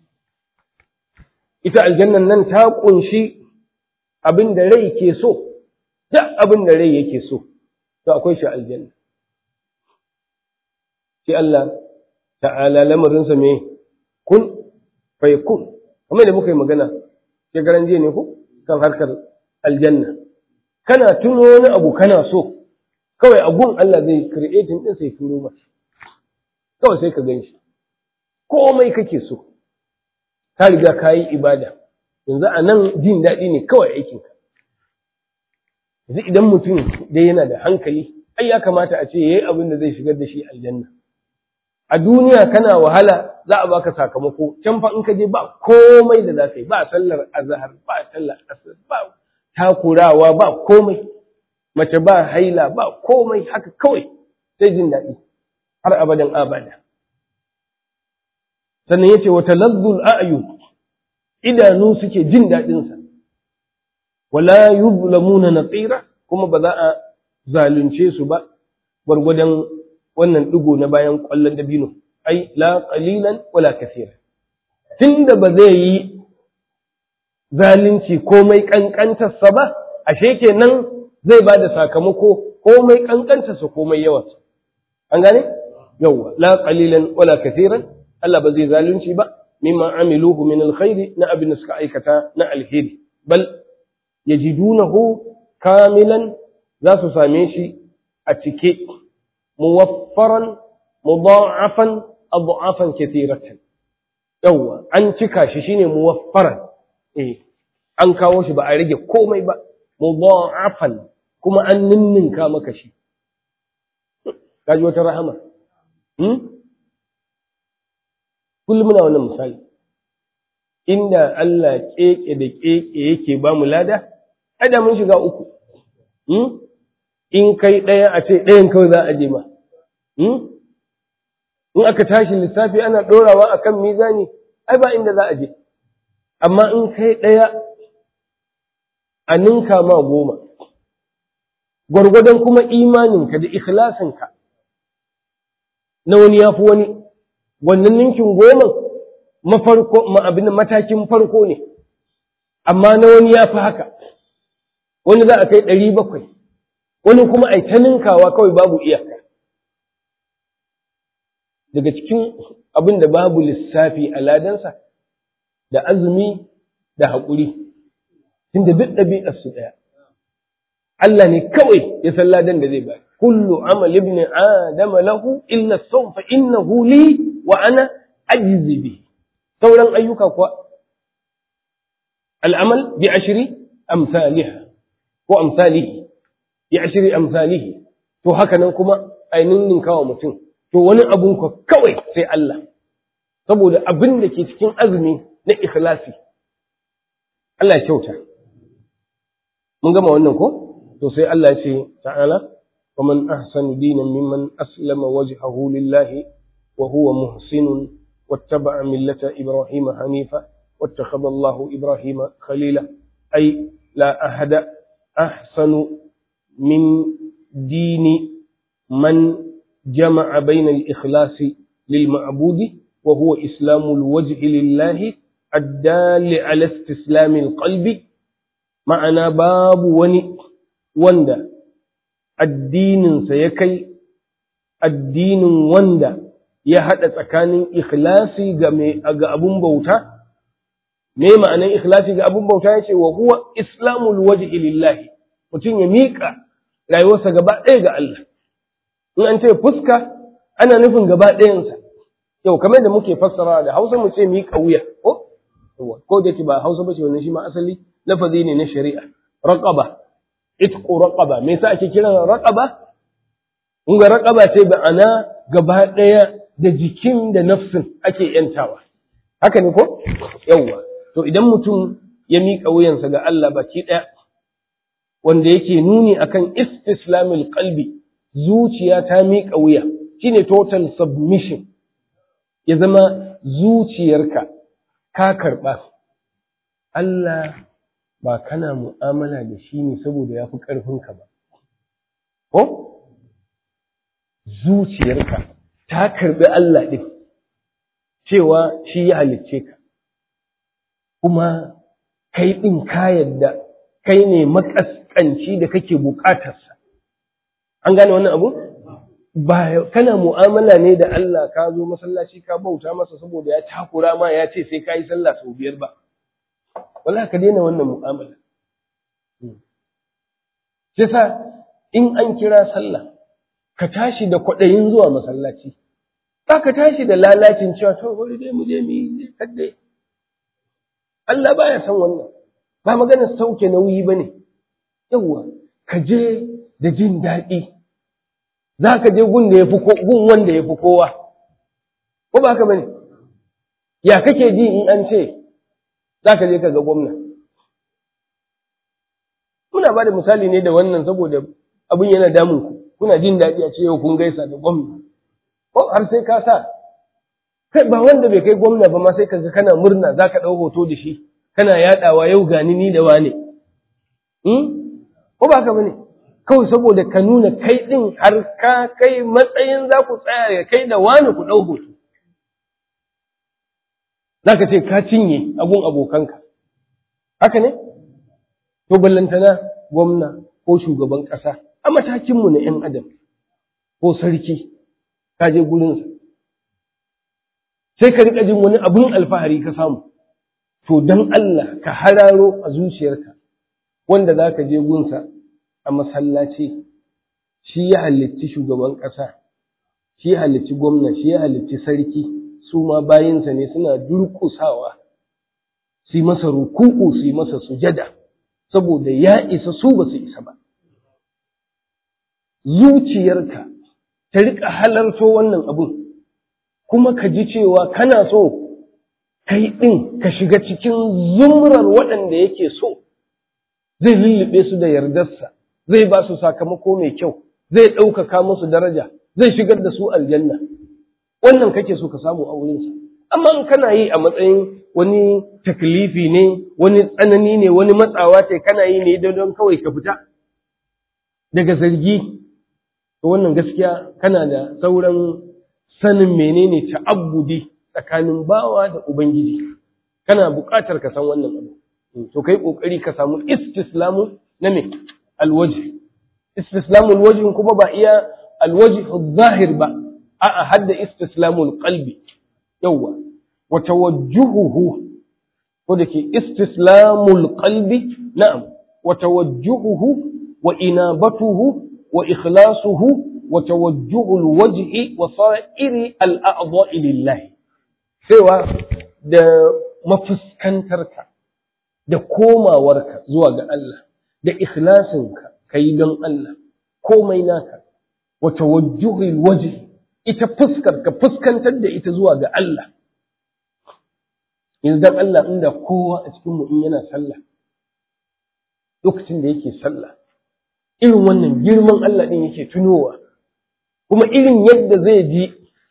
ita aljannan nan ta kunshi abin da rai ke so duk abin da rai yake so to akwai shi aljanna sai Allah ta'ala lamarinsa me kun fai kun kamar da muka yi magana shekaran jiya ne ko kan harkar aljanna kana tuno wani abu kana so kawai agun Allah zai creating din sai turo maka kawai sai ka ganshi komai kake so ka riga ka yi ibada yanzu a nan jin daɗi ne kawai aikinka yanzu idan mutum dai yana da hankali ai ya kamata a ce yayi abin da zai shigar da shi aljanna a duniya kana wahala za a baka sakamako can fa in ka je ba komai da za ka yi ba sallar azhar ba sallar asr ba takurawa ba komai mace ba haila ba komai haka kawai sai jin daɗi har abadan abada sannan yace wa talazzul a'yun idanu suke jin daɗinsa wala yuzlamuna naqira kuma ba za a zalunce su ba gwargwadon wannan digo na bayan kwallon dabino ai la qalilan wala kaseera tunda ba zai yi zalunci komai kankantarsa ba ashe kenan zai ba da sakamako komai kankantarsa komai yawansa an gane yawwa la qalilan wala kaseeran Allah ba zai zalunci ba mimma amiluhu min alkhairi na abin da suka aikata na alheri bal yajidunahu kamilan za su same shi a cike muwaffaran mudha'afan adha'afan kathiratan yawa an cika shi shine muwaffaran eh an kawo shi ba a rage komai ba mudha'afan kuma an ninninka maka shi kaji wata rahama hmm? kullum muna wannan misali inda Allah keke da keke yake ba mu lada ada mun shiga uku in kai ɗaya a ce ɗayan kawai za a je ma in aka tashi lissafi ana ɗorawa a kan mizani ai ba inda za a je amma in kai ɗaya a ninka ma goma gwargwadon kuma imaninka da ikhlasinka na wani ya fi wani wannan ninkin goma mafarko abin matakin farko ne amma na wani ya fi haka wani za a kai ɗari bakwai wani kuma a ta ninkawa kawai babu iyaka daga cikin abin da babu lissafi a ladansa da azumi da haƙuri tunda duk ɗabi'ar su ɗaya Allah ne kawai ya san ladan da zai bayar kullu amal ibn adama lahu illa sawm fa innahu li wa ana ajzi bi sauran ayyuka kuwa al'amal bi ashri amsalha ko amsalihi bi ashri amsalihi to haka nan kuma ainin ninkawa mutum to wani abun ka kawai sai Allah saboda abin da ke cikin azumi na ikhlasi Allah ya kyauta mun gama wannan ko to sai Allah ya ce ta'ala wa man ahsanu dinan mimman aslama wajhahu lillahi wa huwa muhsinun wattaba'a millata ibrahima hanifa wattakhadha Allahu ibrahima khalila ay la ahada ahsanu min dini man jama'a bayna al-ikhlasi للمعبود وهو إسلام الوجه لله الدال على استسلام القلب ma'ana babu wani wanda addininsa ya kai addinin wanda ya haɗa tsakanin ikhlasi ga ga abun bauta me ma'anan ikhlasi ga abun bauta yace wa huwa islamul wajhi lillahi mutum ya miƙa rayuwarsa gaba ɗaya ga Allah in an ce fuska ana nufin gaba ɗayansa yau kamar da muke fassara da Hausa mu ce miƙa wuya ko ko da ba Hausa ba ce wannan shi ma asali lafazi ne na shari'a raqaba itqu raqaba me yasa ake kiran raqaba kun ga raqaba ce ba ana gaba daya da jikin da nafsin ake yantawa haka ne ko yawa to idan mutum ya miƙa wuyansa ga Allah baki daya wanda yake nuni akan istislamil qalbi zuciya ta miƙa wuya shine total submission ya zama zuciyarka ka karɓa Allah ba kana mu'amala da shi ne saboda ya fi ƙarfinka ba. Ko? Zuciyarka ta karɓi Allah ɗin, cewa shi ya halicce ka, kuma kai ɗin ka yadda kai ne makaskanci da kake buƙatarsa. An gane wannan abu? Ba kana mu'amala ne da Allah ka zo masallaci ka bauta masa saboda ya takura ma ya ce sai ka yi sallah sau biyar ba. wala ka daina wannan mu'amala sai sa in an kira sallah ka tashi da kwaɗayin zuwa masallaci ba ka tashi da lalacin cewa to bari dai mu je mu yi kadde Allah baya san wannan ba magana sauke nauyi bane yawwa ka je da jin daɗi za ka je gun da ya fi gun wanda ya fi kowa ko ba haka bane ya kake ji in an ce za ka je ka ga gwamna. Muna ba da misali ne da wannan saboda abin yana damun ku, kuna jin daɗi a ce yau kun gaisa da gwamna. Ko har sai ka sa, kai ba wanda bai kai gwamna ba ma sai ka ga kana murna za ka ɗau hoto da shi, kana yaɗawa yau gani ni da wane. Ko ba ka bane? Kawai saboda ka nuna kai ɗin har ka kai matsayin za ku tsaya ya kai da wane ku ɗau hoto. za ka ce ka cinye abun abokanka haka ne to ballantana gwamna ko shugaban ƙasa a matakinmu na 'yan adam ko sarki ka je gurinsa sai ka riƙa jin wani abun alfahari ka samu to don Allah ka hararo a zuciyarka wanda za ka je gunsa a masallaci shi ya halicci shugaban ƙasa shi ya halicci gwamna shi ya halicci sarki su ma bayinsa ne suna durƙusawa su yi masa ruku'u su yi masa sujada saboda ya isa su ba su isa ba zuciyarka ta riƙa halarto wannan abun kuma ka ji cewa kana so kai ɗin ka shiga cikin zumrar waɗanda yake so zai lullube su da yardarsa zai ba su sakamako mai kyau zai ɗaukaka musu daraja zai shigar da su aljanna wannan kake so ka samu a wurinsa amma in kana yi a matsayin wani taklifi ne wani tsanani ne wani matsawa ce kana yi ne don kawai ka fita daga zargi to wannan gaskiya kana da sauran sanin menene ta'abbudi tsakanin bawa da ubangiji kana buƙatar ka san wannan abu to kai kokari ka samu istislamu na me alwaji istislamu alwaji kuma ba iya alwaji zahir ba a'a hadda istislamul qalbi yawa wa tawajjuhuhu ko da ke istislamul qalbi na'am wa tawajjuhuhu wa inabatuhu wa ikhlasuhu wa tawajjuhul wajhi wa sa'iri al-a'dha'i lillahi cewa da mafuskantarka da komawarka zuwa ga Allah da ikhlasinka kai don Allah komai naka wa tawajjuhul wajhi ita fuskar ka fuskantar da ita zuwa ga Allah yanzu dan Allah inda kowa a cikin mu in yana sallah lokacin da yake sallah irin wannan girman Allah din yake tunowa kuma irin yadda zai ji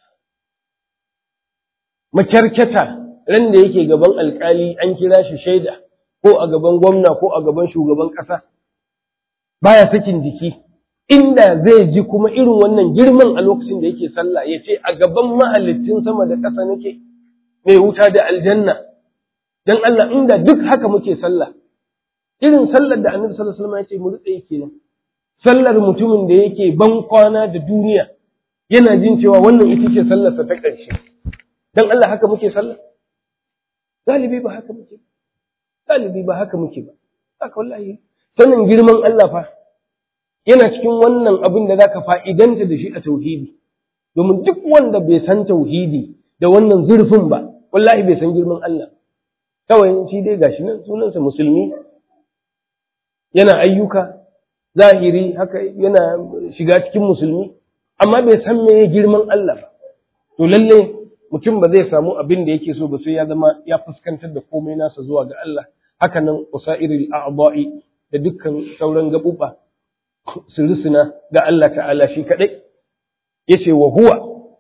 makyarkyata ran da yake gaban alkali an kira shi shaida ko a gaban gwamna ko a gaban shugaban ƙasa baya sakin jiki inda zai ji kuma irin wannan girman a lokacin da yake sallah ya ce a gaban mahalicin sama da ƙasa nake mai wuta da aljanna dan Allah inda duk haka muke sallah irin sallar da annabi sallallahu alaihi wasallam ya ce mu rutse yake nan sallar mutumin da yake ban kwana da duniya yana jin cewa wannan ita ce sallarsa ta ƙarshe dan Allah haka muke sallah galibi ba haka muke galibi ba haka muke ba haka wallahi sanin girman Allah fa yana cikin wannan abin da zaka fa'idanta da shi a tauhidi domin duk wanda bai san tauhidi da wannan zurfin ba wallahi bai san girman Allah kawai shi dai gashi nan sunansa musulmi yana ayyuka zahiri haka yana shiga cikin musulmi amma bai san me girman Allah ba to lalle mutum ba zai samu abin da yake so ba sai ya zama ya fuskantar da komai nasa zuwa ga Allah haka nan usairil a'dha'i da dukkan sauran gabuba su rusuna ga Allah ta'ala shi kadai yace wa huwa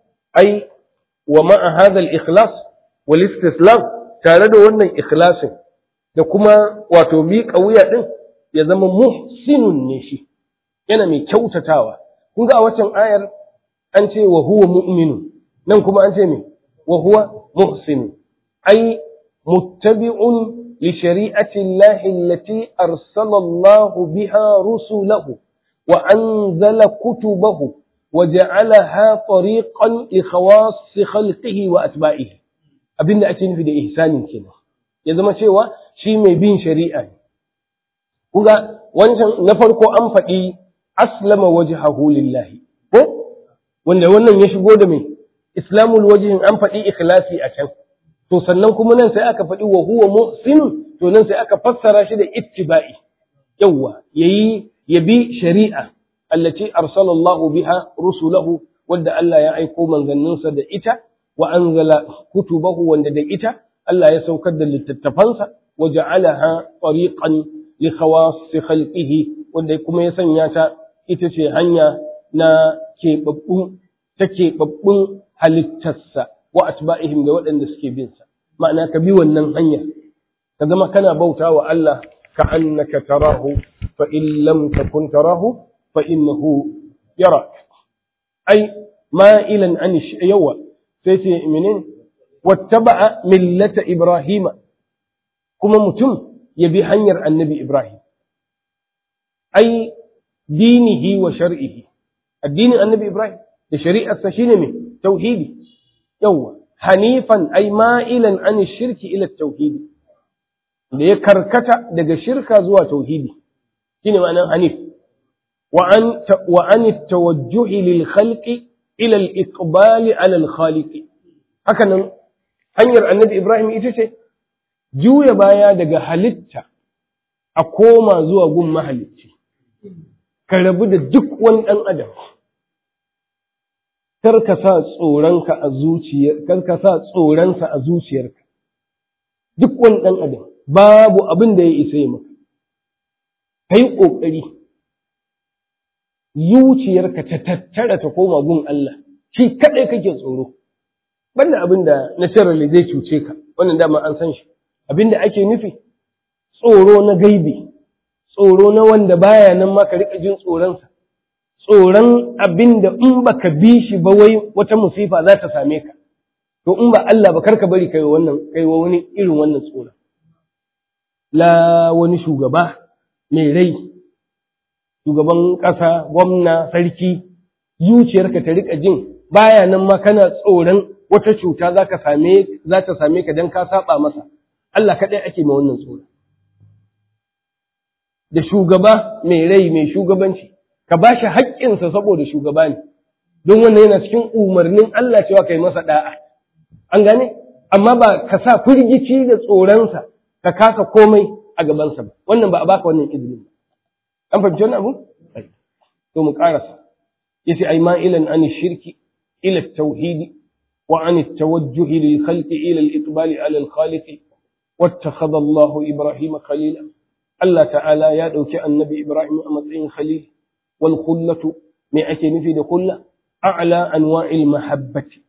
ai wa ma'a hadha al-ikhlas wal istislam tare da wannan ikhlasin da kuma wato miƙa wuya din ya zama muhsinun ne shi yana mai kyautatawa kun ga a waccan ayar an ce wa huwa mu'minu nan kuma an ce me wa huwa muhsin ai muttabi'un li shari'ati Allah allati arsala Allah biha rusulahu wa anzala kutubahu wa ja'alaha tariqan li khawas khalqihi wa atba'ihi abinda ake nufi da ihsanin kenan ya zama cewa shi mai bin shari'a ne kuga wancan na farko an faɗi aslama wajhahu lillahi ko wanda wannan ya shigo da mai islamul wajhin an faɗi ikhlasi a can to sannan kuma nan sai aka faɗi wa huwa muhsin to nan sai aka fassara shi da ittiba'i yawa yayi yabi shari'a allati arsalallahu biha rusulahu wanda Allah ya aiko manzanninsa da ita wa anzala kutubahu wanda da ita Allah ya saukar da littattafansa wa ja'alaha tariqan li khawassi khalqihi wanda kuma ya sanya ta ita ce hanya na keɓaɓɓun ta keɓaɓɓun halittarsa wa atba'ihim da waɗanda suke bin sa ma'ana ka bi wannan hanya ka zama kana bauta wa Allah ka annaka tarahu fa in lam takun tarahu fa innahu yarak ai ma'ilan an yawa sai ce menene wattaba'a millata ibrahima kuma mutum ya bi hanyar annabi ibrahim ai dinihi wa shar'ihi addinin annabi ibrahim da shari'arsa shine mai tauhidi yawa hanifan ai ma'ilan an shirki ila tauhidi da ya karkata daga shirka zuwa tauhidi shine ma'anar hanif wa an wa an tawajjuhi lil khalqi ila al iqbali ala al khaliqi haka nan hanyar annabi Ibrahim ita ce juya baya daga halitta a koma zuwa gun mahalicci ka rabu da duk wani ɗan adam kar ka sa tsoronka a zuciyar kar ka sa tsoronsa a zuciyarka duk wani ɗan adam babu abin da ya isa yi maka kai ƙoƙari zuciyarka ta tattara ta koma gun Allah shi kaɗai kake tsoro banda abin da naturally zai cuce ka wannan dama an san shi abin da ake nufi tsoro na gaibi tsoro na wanda baya nan ma ka rika jin tsoronsa tsoron abin da in baka bi shi ba wai wata musifa za ta same ka to in ba Allah ba karka bari kai wannan kai wani irin wannan tsoron la wani shugaba mai rai shugaban ƙasa gwamna sarki zuciyarka ta rika jin baya nan ma kana tsoron wata cuta za ka same za ta same ka dan ka saba masa Allah kaɗai ake ma wannan tsoro da shugaba mai rai mai shugabanci ka ba shi haƙƙinsa saboda shugaba ne don wannan yana cikin umarnin Allah cewa kai masa da'a an gane amma ba ka sa firgici da tsoronsa ka kasa komai a gabansa ba wannan ba a baka wannan izinin ba an fahimci wannan abu to mu karasa yace ai ma'ilan an shirki ila tauhidi wa an tawajjuh lil khalqi ila al iqbali ala al khaliq wattakhadha Allah Ibrahim khalila Allah ta'ala ya dauki annabi Ibrahim a matsayin khalil wal khullatu me ake nufi da kulla a'la anwa'il mahabbati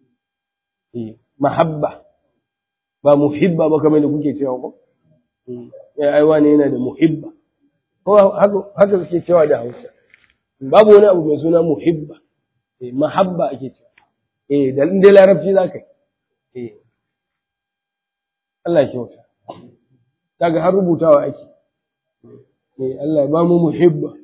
mahabba ba muhibba ba kamar da kuke cewa ko ya ai wani yana da muhibba ko haka suke cewa da Hausa babu wani abu mai suna muhibba eh mahabba ake cewa eh da inda larabci zaka yi eh Allah ya kyauta kaga har rubutawa ake eh Allah ya ba mu muhibba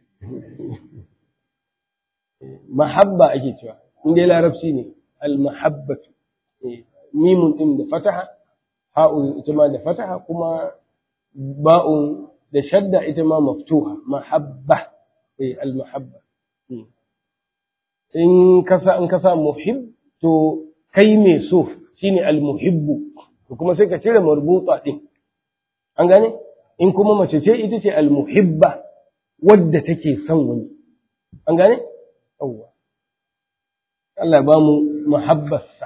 mahabba ake cewa inda larabci ne al mahabbatu mimun ɗin da fataha ha'un ita ma da fataha kuma ba'un da shadda ita ma maftuha mahabba eh al-mahabba in kasa in kasa muhib to kai mai so shine al-muhibbu to kuma sai ka cire marbuta din an gane in kuma mace ce ita ce al-muhibba wadda take son wani an gane yawwa Allah ba mu muhabbarsa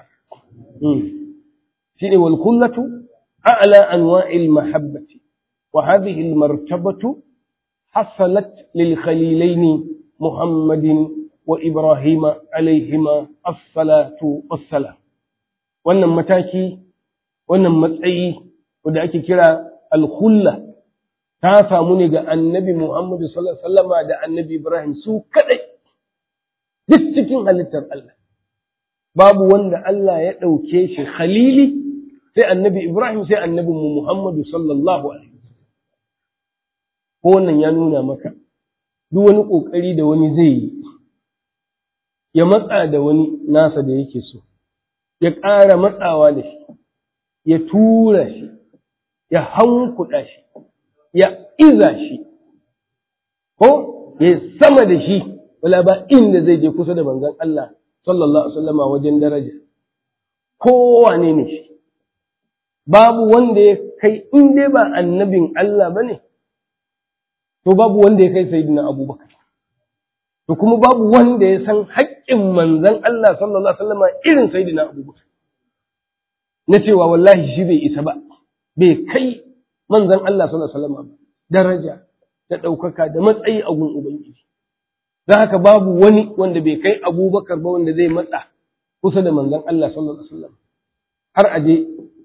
شيء والكلة أعلى أنواع المحبة وهذه المرتبة حصلت للخليلين محمد وإبراهيم عليهما الصلاة والسلام wannan mataki wannan matsayi wanda ake kira alkhulla ta samu ne ga annabi Muhammadu sallallahu alaihi wasallama da annabi Ibrahim su kadai duk cikin halittar Allah babu wanda Allah ya ɗauke shi khalili sai annabi Ibrahim sai annabi mu Muhammadu sallallahu alaihi ko wannan ya nuna maka duk wani ƙoƙari da wani zai yi ya matsa da wani nasa da yake so ya ƙara matsawa da shi ya tura shi ya hankuɗa shi ya iza shi ko ya sama da shi wala ba inda zai je kusa da manzon Allah sallallahu alaihi wasallama wajen daraja kowane ne shi babu wanda ya kai in dai ba annabin Allah bane to babu wanda ya kai sayyidina Abubakar to kuma babu wanda ya san haƙƙin manzon Allah sallallahu alaihi wasallama irin sayyidina Abubakar na cewa wallahi shi bai isa ba bai kai manzon Allah sallallahu alaihi wasallama ba daraja da ɗaukaka da matsayi a gun Ubangiji don haka babu wani wanda bai kai abubakar ba wanda zai matsa kusa da manzon Allah sallallahu alaihi wasallam har aje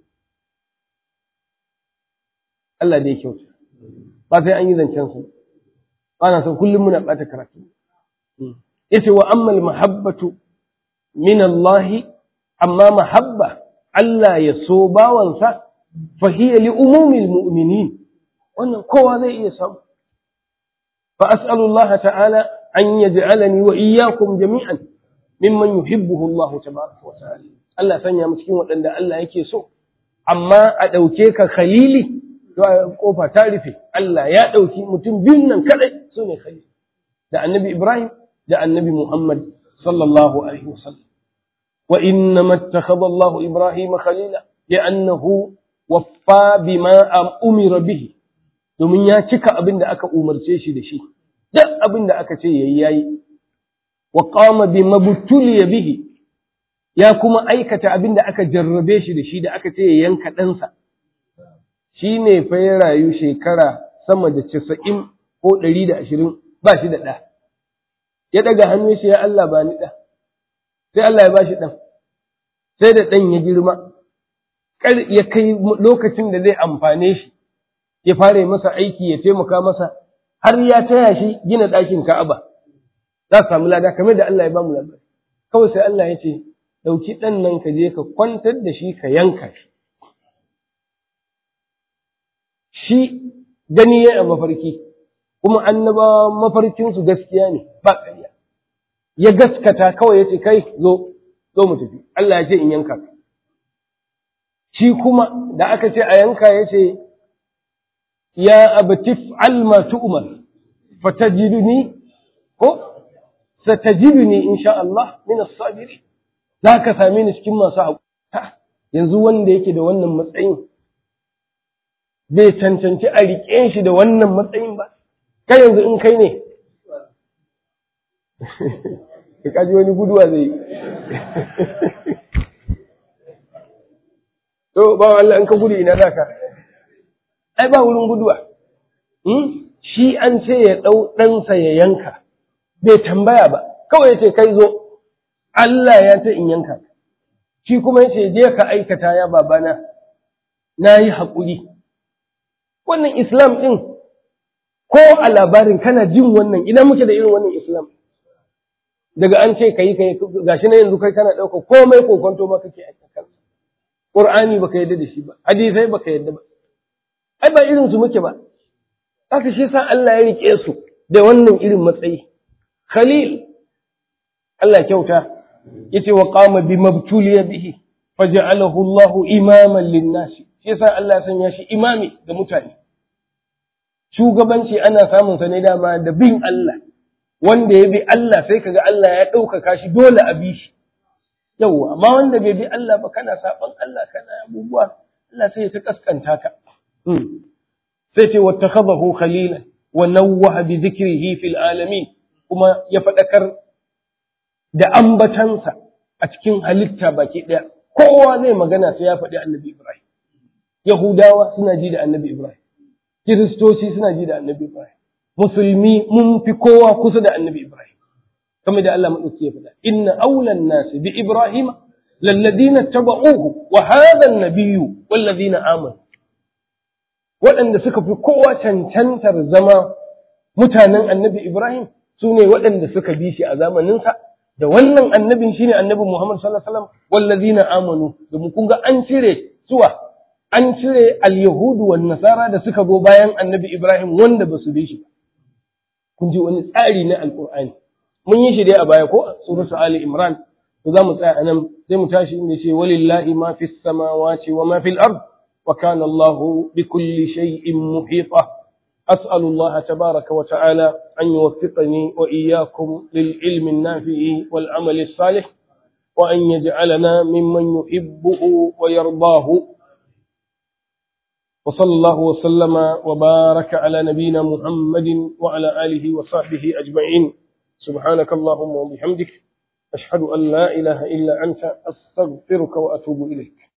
Allah da ya kyauta ba sai an yi zancen su ana son kullum muna bata karatu yace wa ammal mahabbatu min Allah amma mahabba Allah ya so bawansa fa hiya li umumil mu'minin wannan kowa zai iya samu fa as'alullaha ta'ala أن يجعلني وإياكم جميعا ممن يحبه الله تبارك وتعالى Allah sanya mu cikin waɗanda Allah yake so amma a ɗauke ka khalili to kofa ta rufe Allah ya ɗauki mutum biyun nan kadai su ne khalili da annabi Ibrahim da annabi Muhammad sallallahu alaihi wasallam wa inna mattakhadha Allah Ibrahim khalila li'annahu waffa bima umira bihi domin ya cika abin da aka umarce shi da shi duk abin da aka ce yayi yayi wa qama bi mabtuliya bihi ya kuma aikata abin da aka jarrabe shi da shi da aka ce ya yanka ɗansa shi ne fa ya rayu shekara sama da casa'in ko ɗari da ashirin ba shi da ɗa ya ɗaga hannu shi ya Allah ba ni ɗa sai Allah ya ba shi ɗan sai da ɗan ya girma ya kai lokacin da zai amfane shi ya fara masa aiki ya taimaka masa har ya taya shi gina ɗakin Ka'aba za su samu lada kamar da Allah ya ba mu labari kawai sai Allah ya ce ɗauki ɗan nan ka je ka kwantar da shi ka yanka shi shi gani ya a mafarki kuma annabawa mafarkinsu gaskiya ne ba ƙarya ya gaskata kawai ya ce kai zo zo mu tafi Allah ya ce in yanka ka shi kuma da aka ce a yanka ya ce ya abati fa'al ma tu'mar fatajiduni ko satajiduni insha Allah min as-sabirin zaka same ni cikin masu haƙuri yanzu wanda yake da wannan matsayin bai cancanci a riƙe shi da wannan matsayin ba kai yanzu in kai ne ka kaji wani guduwa zai yi to ba Allah in ka gudu ina zaka ai ba wurin guduwa shi an ce ya ɗau ɗansa ya yanka bai tambaya ba kawai ya ce kai zo Allah ya ce in yanka shi kuma ya ce je ka aikata ya babana na yi haƙuri wannan islam ɗin ko a labarin kana jin wannan idan muke da irin wannan islam daga an ce ka yi ka yi gashi na yanzu kai kana ɗauka komai kokonto ma kake aikata Qur'ani baka yadda da shi ba, hadisai baka yadda ba. Ai ba irin su muke ba. Haka shi sa Allah ya rike su da wannan irin matsayi. Khalil Allah kyauta yace wa qama bi mabtuliya bihi faj'alahu Allah imaman lin-nas. Shi sa Allah ya sanya shi imami ga mutane. Shugabanci ana samun sa ne dama da bin Allah. Wanda ya bi Allah sai kaga Allah ya ɗaukaka shi dole a bi shi. yawwa amma wanda bai bi Allah ba kana saban Allah kana abubuwa Allah sai ya ta kaskanta ka sai ce wattakhadahu khalilan wa nawwaha bi dhikrihi fil alamin kuma ya fadakar da ambatansa a cikin halitta baki daya kowa zai magana sai ya faɗi annabi Ibrahim Yahudawa suna ji da annabi Ibrahim Kiristoci suna ji da annabi Ibrahim Musulmi mun fi kowa kusa da annabi Ibrahim kamar da Allah maɗauki ya faɗa inna aulan nasi bi ibrahim lalladina taba'uhu wa hadha an-nabiyyu walladina amanu waɗanda suka fi kowa cancantar zama mutanen annabi ibrahim su ne waɗanda suka bi shi a zamaninsa da wannan annabin shine annabi muhammad sallallahu alaihi wasallam walladina amanu domin kun ga an cire suwa an cire al-yahudu wan nasara da suka go bayan annabi ibrahim wanda ba su bi shi kun ji wani tsari na alqur'ani mun yi shi dai a baya ko a suratu Ali Imran to za mu tsaya a nan sai mu tashi inda ce walillahi ma fis samawati wa ma fil ard wa kana Allahu bi kulli shay'in muhita أسأل الله تبارك وتعالى أن يوفقني وإياكم للعلم النافع والعمل الصالح وأن يجعلنا ممن يحبه ويرضاه وصلى الله وسلم وبارك على نبينا محمد وعلى آله وصحبه أجمعين سبحانك اللهم وبحمدك أشهد أن لا إله إلا أنت أستغفرك وأتوب إليك